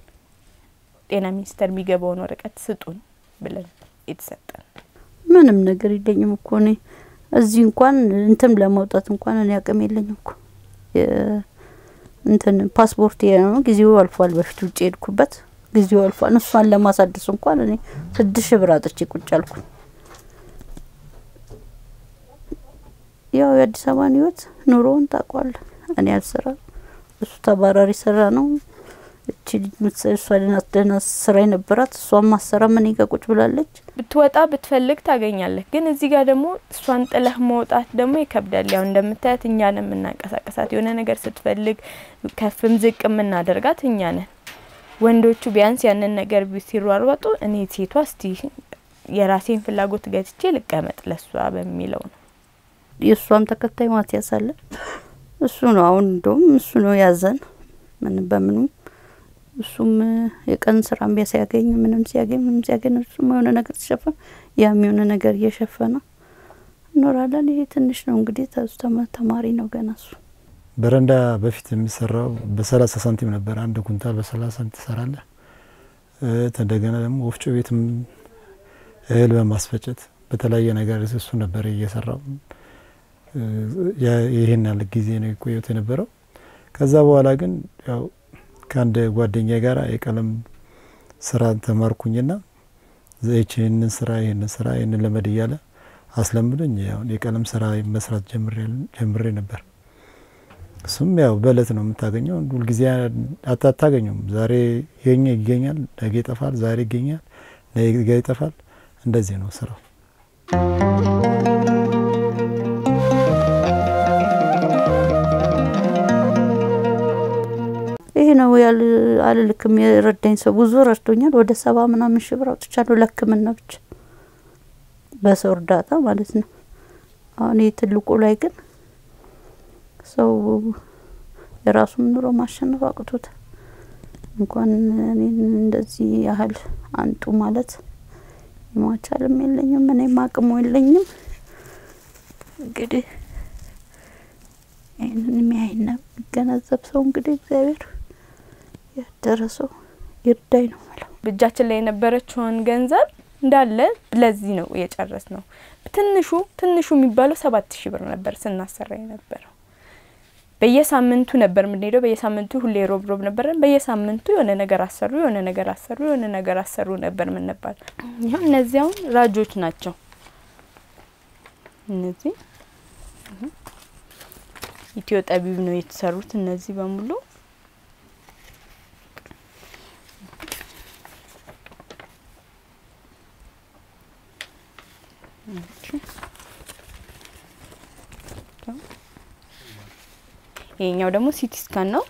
[SPEAKER 3] ጤና ሚኒስቴር የሚገባውን ወረቀት ስጡን ብለን የተሰጠን።
[SPEAKER 1] ምንም ነገር የለኝም እኮ እኔ እዚህ እንኳን እንትን ለመውጣት እንኳን እኔ አቅም የለኝም እኮ የ- እንትን ፓስፖርት ነው ጊዜው አልፏል። በፊት ውጭ ሄድኩበት ጊዜው አልፏል። እሷን ለማሳደስ እንኳን እኔ ስድስት ሺህ ብር አጥቼ ቁጭ አልኩኝ። ያው የአዲስ አበባን ህይወት ኑሮውን ታውቋለህ። እኔ አልሰራም፣ እሱ ተባራሪ ስራ ነው። እቺ ልጅ ምትሰ- እሷ ደህና ደህና ስራ የነበራት እሷን ማሰራ ምን ጋ ቁጭ ብላለች።
[SPEAKER 3] ብትወጣ ብትፈልግ ታገኛለህ። ግን እዚህ ጋር ደግሞ እሷን ጥለህ መውጣት ደግሞ ይከብዳል። ያው እንደምታያት እኛ ነን የምናንቀሳቀሳት። የሆነ ነገር ስትፈልግ ከፍም ዝቅ የምናደርጋት እኛ ነን። ወንዶቹ ቢያንስ ያንን ነገር ቢ- ሲሯሯጡ እኔ ሴቷ እስቲ የራሴን ፍላጎት ገትቼ ልቀመጥ ለሷ በሚለው ነው።
[SPEAKER 1] የእሷም ተከታይ ማቲያስ አለ። እሱ ነው አሁን እንደውም እሱ ነው ያዘን ምን በምኑም እሱም የቀን ስራም ቢያ ሲያገኝ ምንም ሲያገኝ ምንም ሲያገኝ እሱም የሆነ ነገር ሲሸፈን ያም የሆነ ነገር እየሸፈነ እኖራለን። ይሄ ትንሽ ነው እንግዲህ ተሱ ተማ- ተማሪ ነው ገና እሱ
[SPEAKER 2] በረንዳ በፊት የሚሰራው በሰላሳ ሳንቲም ነበር። አንድ ኩንታል በሰላሳ ሳንቲም ትሰራለህ። እ፣ እንደገና ደግሞ ወፍጮ ቤትም እህል በማስፈጨት በተለያየ ነገር እሱ ነበር እየሰራው። እ፣ ያ- ይህን ያለ ጊዜ ነው የቆየሁት የነበረው። ከዛ በኋላ ግን ያው ከአንድ ጓደኛ ጋር የቀለም ስራ ተማርኩኝና ይህንን ስራ ይህንን ስራ ይህንን ለመድ እያለ አስለምዶኝ ያው የቀለም ስራ መስራት ጀምሬ- ጀምሬ ነበር። እሱም ያው በእለት ነው የምታገኘው። ሁልጊዜ አታ- አታገኘውም። ዛሬ ይገኛ ይገኛል፣ ነገ ይጠፋል፣ ዛሬ ይገኛል፣ ነገ ይጠፋል። እንደዚህ ነው ስራው።
[SPEAKER 1] ይሄ ነው ያል አልልክም። የረዳኝ ሰው ብዙ ረድቶኛል። ወደ ሰባ ምናምን ሺህ ብር አውጥቻለሁ ለሕክምና ብቻ በሰው እርዳታ ማለት ነው። አሁን ይህ ትልቁ ላይ ግን ሰው የራሱን ኑሮ ማሸነፍ አቅቶታል። እንኳን እኔን እንደዚህ ያህል አንጡ ማለት ማቻልም የለኝም እኔም አቅሙ የለኝም። እንግዲህ ይህንን የሚያይና የሚገነዘብ ሰው እንግዲህ እግዚአብሔር ያደረሰው ይርዳኝ ነው የምለው።
[SPEAKER 3] እጃችን ላይ የነበረችውን ገንዘብ እንዳለ ለዚህ ነው የጨረስ ነው። ትንሹ ትንሹ የሚባለው ሰባት ሺህ ብር ነበር ስናሰራ የነበረው። በየሳምንቱ ነበር የምንሄደው። በየሳምንቱ ሁሌ ሮብ ሮብ ነበረን። በየሳምንቱ የሆነ ነገር አሰሩ፣ የሆነ ነገር አሰሩ፣ የሆነ ነገር አሰሩ ነበር የምንባል። ይኸው እነዚህ አሁን ራጆች ናቸው። እነዚህ እህ፣ ኢትዮ ጠቢብ ነው የተሰሩት እነዚህ በሙሉ ይሄኛው ደግሞ ሲቲ ስካን ነው።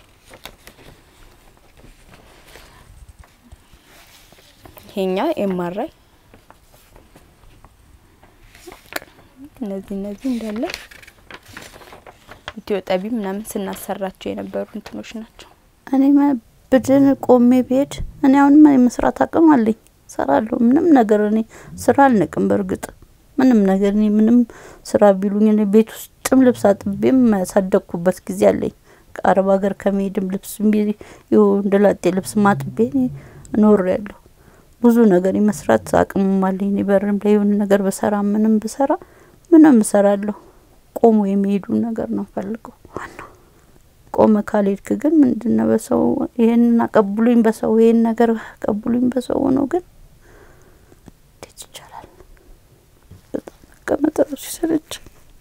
[SPEAKER 3] ይሄኛው ኤምአርአይ። እነዚህ እነዚህ እንዳለ ኢትዮ ጠቢብ ምናምን ስናሰራቸው የነበሩ እንትኖች ናቸው።
[SPEAKER 1] እኔ መ- ብድን ቆሜ ብሄድ እኔ አሁንም የመስራት አቅም አለኝ፣ ሰራለሁ። ምንም ነገር እኔ ስራ አልንቅም። በእርግጥ ምንም ነገር እኔ ምንም ስራ ቢሉኝ እኔ ቤት ውስጥም ልብስ አጥቤም ያሳደግኩበት ጊዜ አለኝ። ከአረብ ሀገር ከመሄድም ልብስ እንደላጤ ልብስ ማጥቤ ኖር ያለሁ ብዙ ነገር የመስራት አቅምም አለኝ። እኔ በርም ላይ የሆነ ነገር ብሰራ ምንም ብሰራ ምንም እሰራለሁ። ቆሞ የሚሄዱ ነገር ነው ፈልገው ዋናው ቆመ ካልሄድክ ግን ምንድነው በሰው ይሄንን አቀብሉኝ በሰው ይሄን ነገር አቀብሉኝ በሰው ሆኖ ግን እንዴት ይቻላል? በጣም መቀመጥ ራሱ ሲሰለች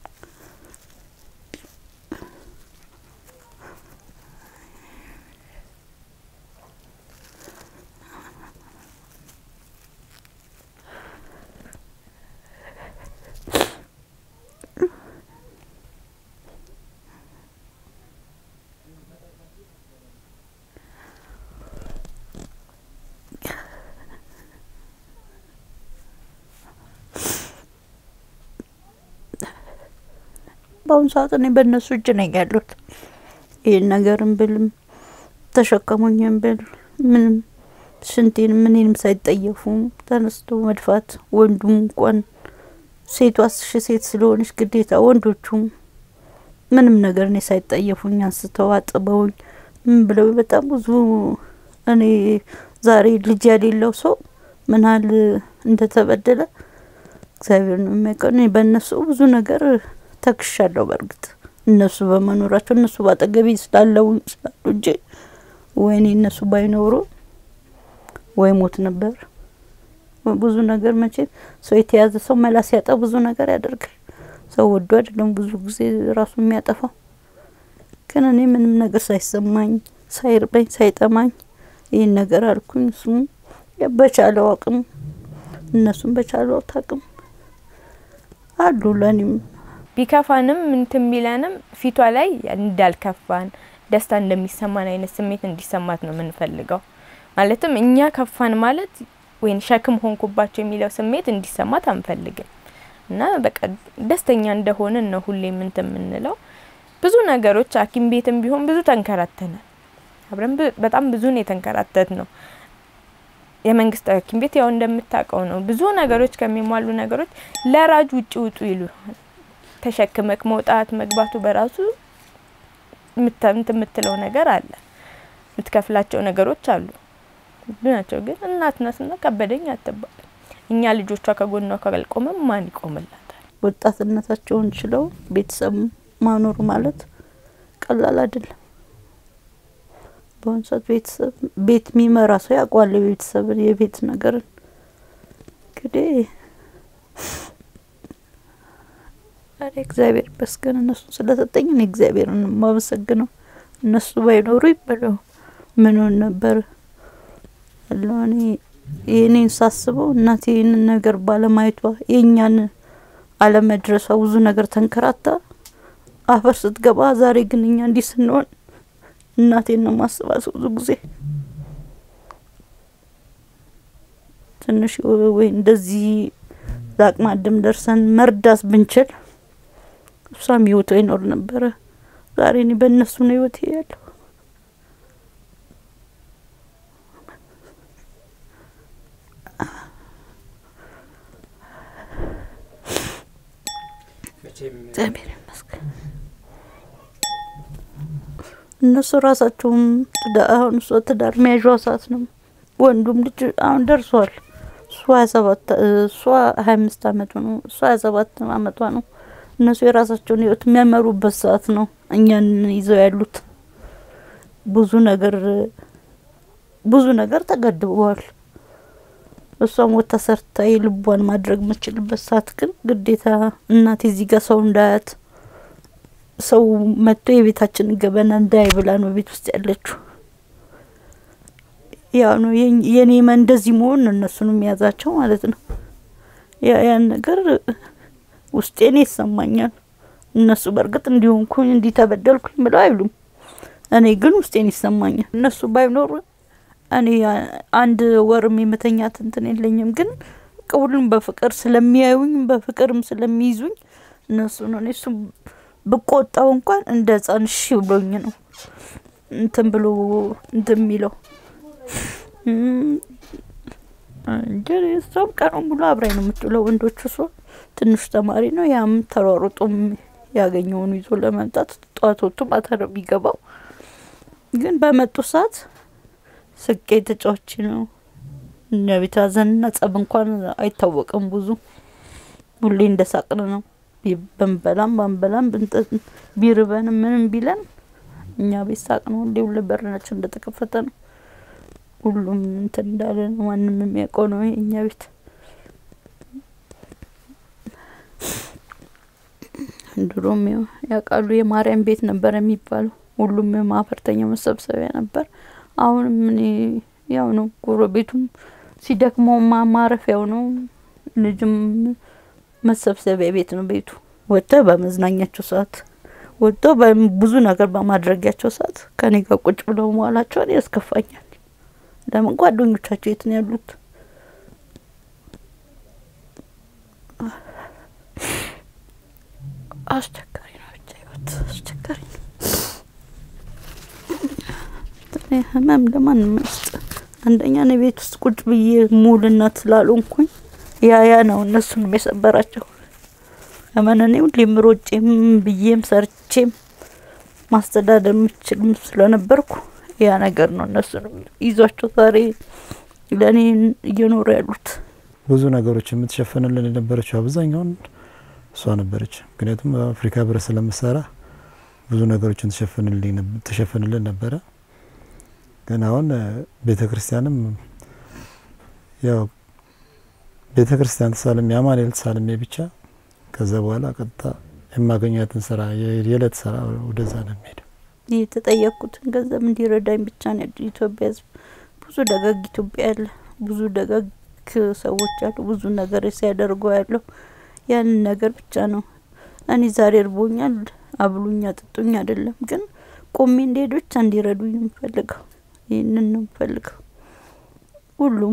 [SPEAKER 1] በአሁኑ ሰዓት እኔ በእነሱ እጅ ነኝ ያሉት። ይህን ነገርም ብልም ተሸከሙኝም ብል ምንም ሽንቴን ምኔንም ሳይጠየፉ ተነስቶ መድፋት ወንዱም እንኳን ሴቷ ሺ ሴት ስለሆነች ግዴታ ወንዶቹም ምንም ነገር እኔ ሳይጠየፉኝ አንስተው አጥበውኝ ምን ብለው በጣም ብዙ እኔ ዛሬ ልጅ ያሌለው ሰው ምን ያህል እንደተበደለ እግዚአብሔር ነው የሚያውቀው። እኔ በእነሱ ብዙ ነገር ተክሻለሁ። በእርግጥ እነሱ በመኖራቸው እነሱ ባጠገቤ ስላለው ስላሉ እንጂ ወይኔ እነሱ ባይኖሩ ወይ ሞት ነበር። ብዙ ነገር መቼም ሰው የተያዘ ሰው መላ ሲያጣ ብዙ ነገር ያደርጋል። ሰው ወዶ አይደለም ብዙ ጊዜ ራሱ የሚያጠፋው። ግን እኔ ምንም ነገር ሳይሰማኝ ሳይርበኝ ሳይጠማኝ ይህን ነገር አልኩኝ። እሱም በቻለው አቅም እነሱም በቻለው አቅም አሉ ለእኔም
[SPEAKER 3] ቢከፋንም እንትን ቢለንም ፊቷ ላይ እንዳልከፋን ደስታ እንደሚሰማን አይነት ስሜት እንዲሰማት ነው የምንፈልገው። ማለትም እኛ ከፋን ማለት ወይም ሸክም ሆንኩባቸው የሚለው ስሜት እንዲሰማት አንፈልግም እና በቃ ደስተኛ እንደሆንን ነው ሁሌም እንትን የምንለው። ብዙ ነገሮች ሐኪም ቤትም ቢሆን ብዙ ተንከራተናል። አብረን በጣም ብዙ ነው የተንከራተት ነው። የመንግስት ሐኪም ቤት ያው እንደምታውቀው ነው ብዙ ነገሮች ከሚሟሉ ነገሮች ለራጅ ውጭ ውጡ ይሉ ተሸክመክ መውጣት መግባቱ በራሱ የምትለው ነገር አለ። የምትከፍላቸው ነገሮች አሉ ብዙ ናቸው። ግን እናት ናትና ከበደኝ አትባል። እኛ ልጆቿ ከጎኗ ካልቆመም ማን ይቆምላታል?
[SPEAKER 1] ወጣትነታቸውን ችለው ቤተሰብ ማኖር ማለት ቀላል አይደለም። በአሁኑ ሰዓት ቤተሰብ ቤት የሚመራ ሰው ያውቋል የቤተሰብን የቤት ነገርን እንግዲህ ዛሬ እግዚአብሔር ይመስገን እነሱን ስለሰጠኝ እኔ እግዚአብሔርን የማመሰግነው። እነሱ ባይኖሩ ይበለው ምንሆን ነበር ያለው። እኔ የእኔን ሳስበው እናቴ ይህንን ነገር ባለማየቷ የእኛን አለመድረሷ ብዙ ነገር ተንከራታ አፈር ስትገባ፣ ዛሬ ግን እኛ እንዲህ ስንሆን እናቴን ነው ማስባት ብዙ ጊዜ ትንሽ ወይ እንደዚህ ለአቅመ አዳም ደርሰን መርዳት ብንችል እሷም ህይወቷ ይኖር ነበረ። ዛሬ እኔ በእነሱ ነው ህይወት ያለው። እግዚአብሔር ይመስገን። እነሱ ራሳቸውም አሁን እሷ ትዳር መያዣዋ ሰዓት ነው። ወንዱም ልጅ አሁን ደርሷል። እሷ ሀያ ሰባት እሷ ሀያ አምስት አመቱ ነው። እሷ ሀያ ሰባት አመቷ ነው። እነሱ የራሳቸውን ህይወት የሚያመሩበት ሰዓት ነው። እኛን ይዘው ያሉት ብዙ ነገር ብዙ ነገር ተገድበዋል። እሷም ወታ ሰርታ የልቧን ማድረግ የምችልበት ሰዓት ግን ግዴታ እናቴ እዚህ ጋር ሰው እንዳያት ሰው መጥቶ የቤታችን ገበና እንዳይ ብላ ነው ቤት ውስጥ ያለችው። ያው ነው የኔ እንደዚህ መሆን እነሱን የሚያዛቸው ማለት ነው። ያን ነገር ውስጤን ይሰማኛል። እነሱ በእርግጥ እንዲሆንኩኝ እንዲህ ተበደልኩኝ ብለው አይሉም። እኔ ግን ውስጤን ይሰማኛል። እነሱ ባይኖሩ እኔ አንድ ወርም የመተኛት እንትን የለኝም። ግን ሁሉም በፍቅር ስለሚያዩኝ በፍቅርም ስለሚይዙኝ እነሱ ነው እኔ እሱ ብቆጣው እንኳን እንደ ህጻን እሺ ብሎኝ ነው እንትን ብሎ እንትን የሚለው እንጂ እሷም ቀኑን ሙሉ አብራኝ ነው የምትውለው። ወንዶቹ እሷ ትንሽ ተማሪ ነው። ያም ተሯሩጦም ያገኘውን ይዞ ለመምጣት ጠዋት ወጥቶ ማታ ነው የሚገባው። ግን በመጡ ሰዓት ስቄ ተጫዋች ነው። እኛ ቤት ሀዘንና ጸብ እንኳን አይታወቅም። ብዙ ሁሌ እንደ ሳቅን ነው። ብንበላም ባንበላም ቢርበንም ምንም ቢለን እኛ ቤት ሳቅ ነው። ሁሌ ሁሌ በርናችን እንደተከፈተ ነው። ሁሉም እንትን እንዳለ ነው። ማንም የሚያውቀው ነው እኛ ቤት ድሮም ያውቃሉ። የማርያም ቤት ነበር የሚባለው። ሁሉም የማህበርተኛ መሰብሰቢያ ነበር። አሁንም እኔ ያው ነው። ጎረቤቱም ሲደክመው ማረፊያው ነው። ልጅም መሰብሰቢያ ቤት ነው ቤቱ። ወጥተው በመዝናኛቸው ሰዓት ወጥተው ብዙ ነገር በማድረጊያቸው ሰዓት ከኔ ጋር ቁጭ ብለው መዋላቸውን ያስከፋኛል። ለምን ጓደኞቻቸው የት ነው ያሉት? አስቸጋሪ ነው። ብቻ ህይወት አስቸጋሪ ነው። ህመም ለማንም አይስጥ። አንደኛ እኔ ቤት ውስጥ ቁጭ ብዬ ሙሉ እናት ስላልሆንኩኝ ያ ያ ነው እነሱንም የሰበራቸው። ለምን እኔ ሁሌም ሮጬም ብዬም ሰርቼም ማስተዳደር የምችልም ስለነበርኩ ያ ነገር ነው እነሱንም ይዟቸው ዛሬ ለእኔ እየኖሩ ያሉት።
[SPEAKER 2] ብዙ ነገሮች የምትሸፍንልን የነበረችው አብዛኛውን እሷ ነበረች። ምክንያቱም አፍሪካ ህብረት ስለምሰራ ብዙ ነገሮችን ትሸፍንልን ነበረ። ግን አሁን ቤተ ክርስቲያንም ያው ቤተ ክርስቲያን ተሳልሜ አማኑኤል ተሳልሜ ብቻ ከዛ በኋላ ቀጥታ የማገኛትን ስራ የዕለት ስራ ወደዛ ነው የሚሄደው።
[SPEAKER 1] የተጠየቅኩትን ገንዘብ እንዲረዳኝ ብቻ ነው። የኢትዮጵያ ሕዝብ ብዙ ደጋግ ኢትዮጵያ ያለ ብዙ ደጋግ ሰዎች አሉ። ብዙ ነገር ሲያደርጉ ያለው ያንን ነገር ብቻ ነው። እኔ ዛሬ እርቦኛል አብሉኝ አጥጡኝ አይደለም፣ ግን ቆሜ እንዲሄድ ብቻ እንዲረዱኝ ነው የምፈልገው። ይህንን ነው የምፈልገው። ሁሉም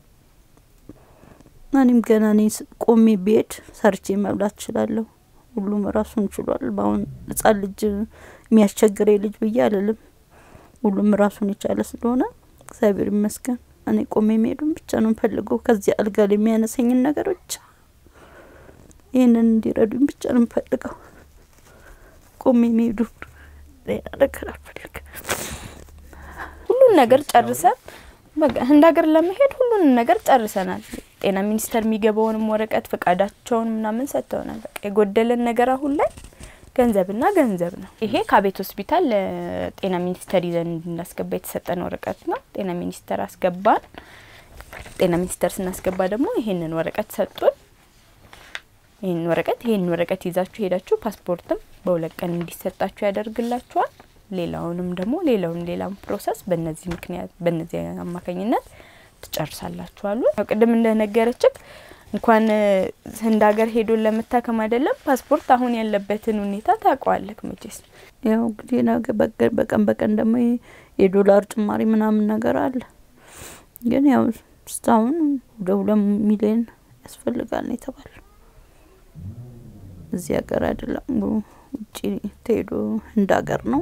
[SPEAKER 1] እኔም ገና እኔ ቆሜ ብሄድ ሰርቼ መብላት እችላለሁ። ሁሉም ራሱን ችሏል። በአሁን ህጻን ልጅ የሚያስቸግረ ልጅ ብዬ አልልም። ሁሉም ራሱን የቻለ ስለሆነ እግዚአብሔር ይመስገን። እኔ ቆሜ መሄዱን ብቻ ነው የምፈልገው። ከዚህ አልጋ ላይ የሚያነሰኝን ነገር ብቻ ይህንን እንዲረዱኝ ብቻ ነው የምፈልገው። ቆሜ መሄዱ ሌላ ነገር አልፈልግም።
[SPEAKER 3] ሁሉን ነገር ጨርሰን በቃ ህንድ ሀገር ለመሄድ ሁሉንም ነገር ጨርሰናል። ጤና ሚኒስቴር የሚገባውንም ወረቀት ፈቃዳቸውን ምናምን ሰጥተውናል። በቃ የጎደለን ነገር አሁን ላይ ገንዘብና ገንዘብ ነው። ይሄ ከቤት ሆስፒታል ለጤና ሚኒስቴር ይዘን እንድናስገባ የተሰጠን ወረቀት ነው። ጤና ሚኒስቴር አስገባን። ጤና ሚኒስቴር ስናስገባ ደግሞ ይሄንን ወረቀት ሰጡን። ይህን ወረቀት ይህን ወረቀት ይዛችሁ ሄዳችሁ ፓስፖርትም በሁለት ቀን እንዲሰጣችሁ ያደርግላችኋል። ሌላውንም ደግሞ ሌላውን ሌላም ፕሮሰስ በነዚህ ምክንያት በነዚህ አማካኝነት ትጨርሳላችሁ አሉ። ያው ቅድም እንደነገረችክ እንኳን ህንድ ሀገር ሄዶ ለመታከም አይደለም ፓስፖርት አሁን ያለበትን ሁኔታ ታውቀዋለክ መቼስ።
[SPEAKER 1] ያው እንግዲህ ነገ በቀን በቀን ደግሞ የዶላር ጭማሪ ምናምን ነገር አለ። ግን ያው እስካሁን ወደ ሁለት ሚሊዮን ያስፈልጋል ነው የተባለው። እዚህ ሀገር አይደለም ውጭ ተሄዶ ህንድ ሀገር ነው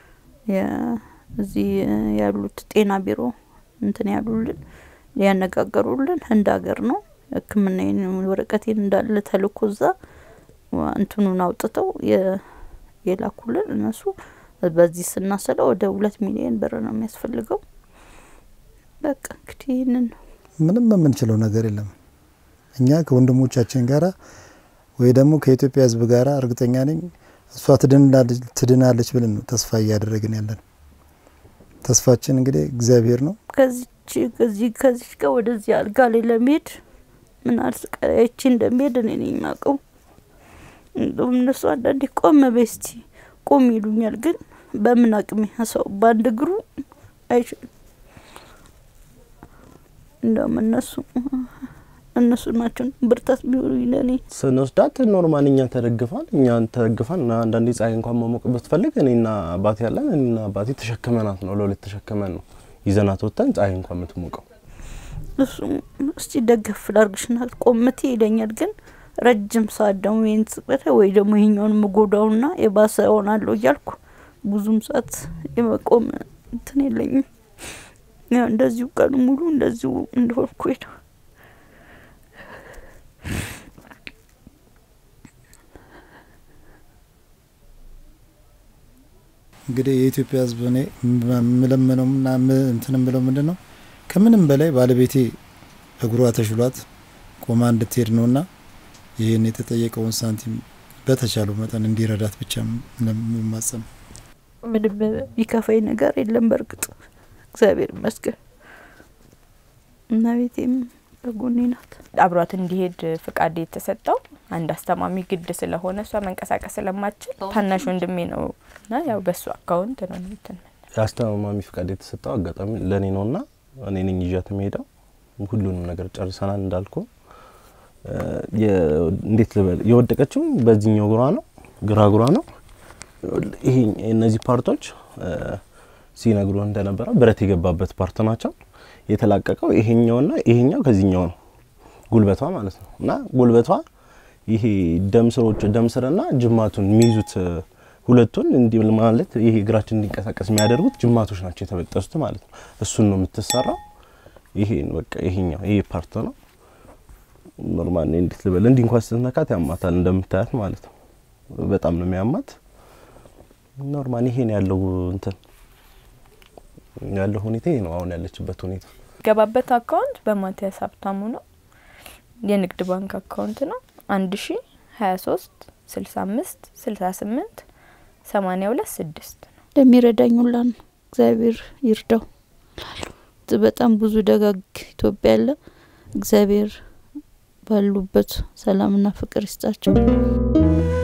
[SPEAKER 1] እዚህ ያሉት ጤና ቢሮ እንትን ያሉልን ሊያነጋገሩልን ህንድ ሀገር ነው። ሕክምና ወረቀቴን እንዳለ ተልኮ እዛ እንትኑን አውጥተው የላኩልን እነሱ በዚህ ስናስለው ወደ ሁለት ሚሊዮን ብር ነው የሚያስፈልገው። በቃ እንግዲህ ይህንን ነው።
[SPEAKER 2] ምንም የምንችለው ነገር የለም። እኛ ከወንድሞቻችን ጋራ ወይ ደግሞ ከኢትዮጵያ ህዝብ ጋራ እርግጠኛ ነኝ እሷ ትድናለች ብለን ነው ተስፋ እያደረግን ያለን። ተስፋችን እንግዲህ እግዚአብሔር ነው።
[SPEAKER 1] ከዚች ከዚህ ከዚች ጋር ወደዚህ አልጋ ላይ ለመሄድ ምን አልስቃያቺ እንደሚሄድ እኔ ነኝ የማውቀው። እንደውም እነሱ አንዳንዴ ቆም በይ እስቲ ቆም ይሉኛል። ግን በምን አቅሜ ሰው በአንድ እግሩ አይችልም። እንደውም እነሱ እነሱ ናቸው ብርታት ቢሆኑኝ ለእኔ
[SPEAKER 5] ስንወስዳት ኖርማል እኛ ተደግፋል እኛን ተደግፋን እና አንዳንዴ ፀሐይ እንኳን መሞቅ ብትፈልግ እኔና አባቴ ያለን እኔና አባቴ ተሸክመናት ነው ለሁለት ተሸክመን ነው ይዘናት ወጥተን ፀሐይ እንኳን የምትሞቀው።
[SPEAKER 1] እሱ እስቲ ደገፍ ላርግሽና ቆምቴ ይለኛል። ግን ረጅም ሰዓት ደግሞ ይህን ጽቅበተ ወይ ደግሞ ይሄኛውን ምጎዳውና የባሰ ሆናለሁ እያልኩ ብዙም ሰዓት የመቆም እንትን የለኝም። ያው እንደዚሁ ቀኑ ሙሉ እንደዚሁ እንደሆንኩ ሄደው
[SPEAKER 2] እንግዲህ የኢትዮጵያ ሕዝብ እኔ የምለምነውና እንትን የምለው ምንድን ነው ከምንም በላይ ባለቤቴ እግሯ ተሽሏት ቆማ እንድትሄድ ነውና ይህን የተጠየቀውን ሳንቲም በተቻለው መጠን እንዲረዳት ብቻ የማጸም
[SPEAKER 1] ምንም ቢከፋኝ ነገር የለም። በእርግጥ እግዚአብሔር ይመስገን እና ቤቴም በጎኔ ናት።
[SPEAKER 3] አብሯት እንዲሄድ ፍቃድ የተሰጠው አንድ አስተማሚ ግድ ስለሆነ እሷ መንቀሳቀስ ስለማትችል ታናሽ ወንድሜ ነው እና ያው በሱ አካውንት ነው እንትን
[SPEAKER 5] የአስተማሚ ፍቃድ የተሰጠው አጋጣሚ ለእኔ ነውና እኔ ነኝ ይዣት የምሄደው። ሁሉንም ነገር ጨርሰናል እንዳልኩ እንዴት ልበል የወደቀችው በዚህኛው እግሯ ነው፣ ግራ እግሯ ነው። ይሄ እነዚህ ፓርቶች ሲነግሩ እንደነበረ ብረት የገባበት ፓርት ናቸው። የተላቀቀው ይሄኛውና ይሄኛው ከዚህኛው ነው ጉልበቷ ማለት ነው። እና ጉልበቷ ይሄ ደም ስሮች ደም ስርና ጅማቱን የሚይዙት ሁለቱን እንዲህ ማለት ይሄ እግራችን እንዲንቀሳቀስ የሚያደርጉት ጅማቶች ናቸው የተበጠሱት ማለት ነው። እሱን ነው የምትሰራው። ይሄ በቃ ይሄኛው ይሄ ፓርት ነው ኖርማል እንዴት ልበል እንዲህ እንኳን ስትነካት ያማታል እንደምታያት ማለት ነው። በጣም ነው የሚያማት። ኖርማል ይሄ ነው ያለው እንትን ያለው ሁኔታ ይሄ ነው አሁን ያለችበት ሁኔታ።
[SPEAKER 3] ገባበት አካውንት በማቲያስ ሀብታሙ ነው። የንግድ ባንክ አካውንት ነው። አንድ ሺ ሀያ ሶስት ስልሳ አምስት ስልሳ ስምንት ሰማኒያ ሁለት ስድስት ነው።
[SPEAKER 1] ለሚረዳኝ ሁላ ነው እግዚአብሔር ይርዳው። በጣም ብዙ ደጋግ ኢትዮጵያ ያለ እግዚአብሔር ባሉበት ሰላምና ፍቅር ይስጣቸው።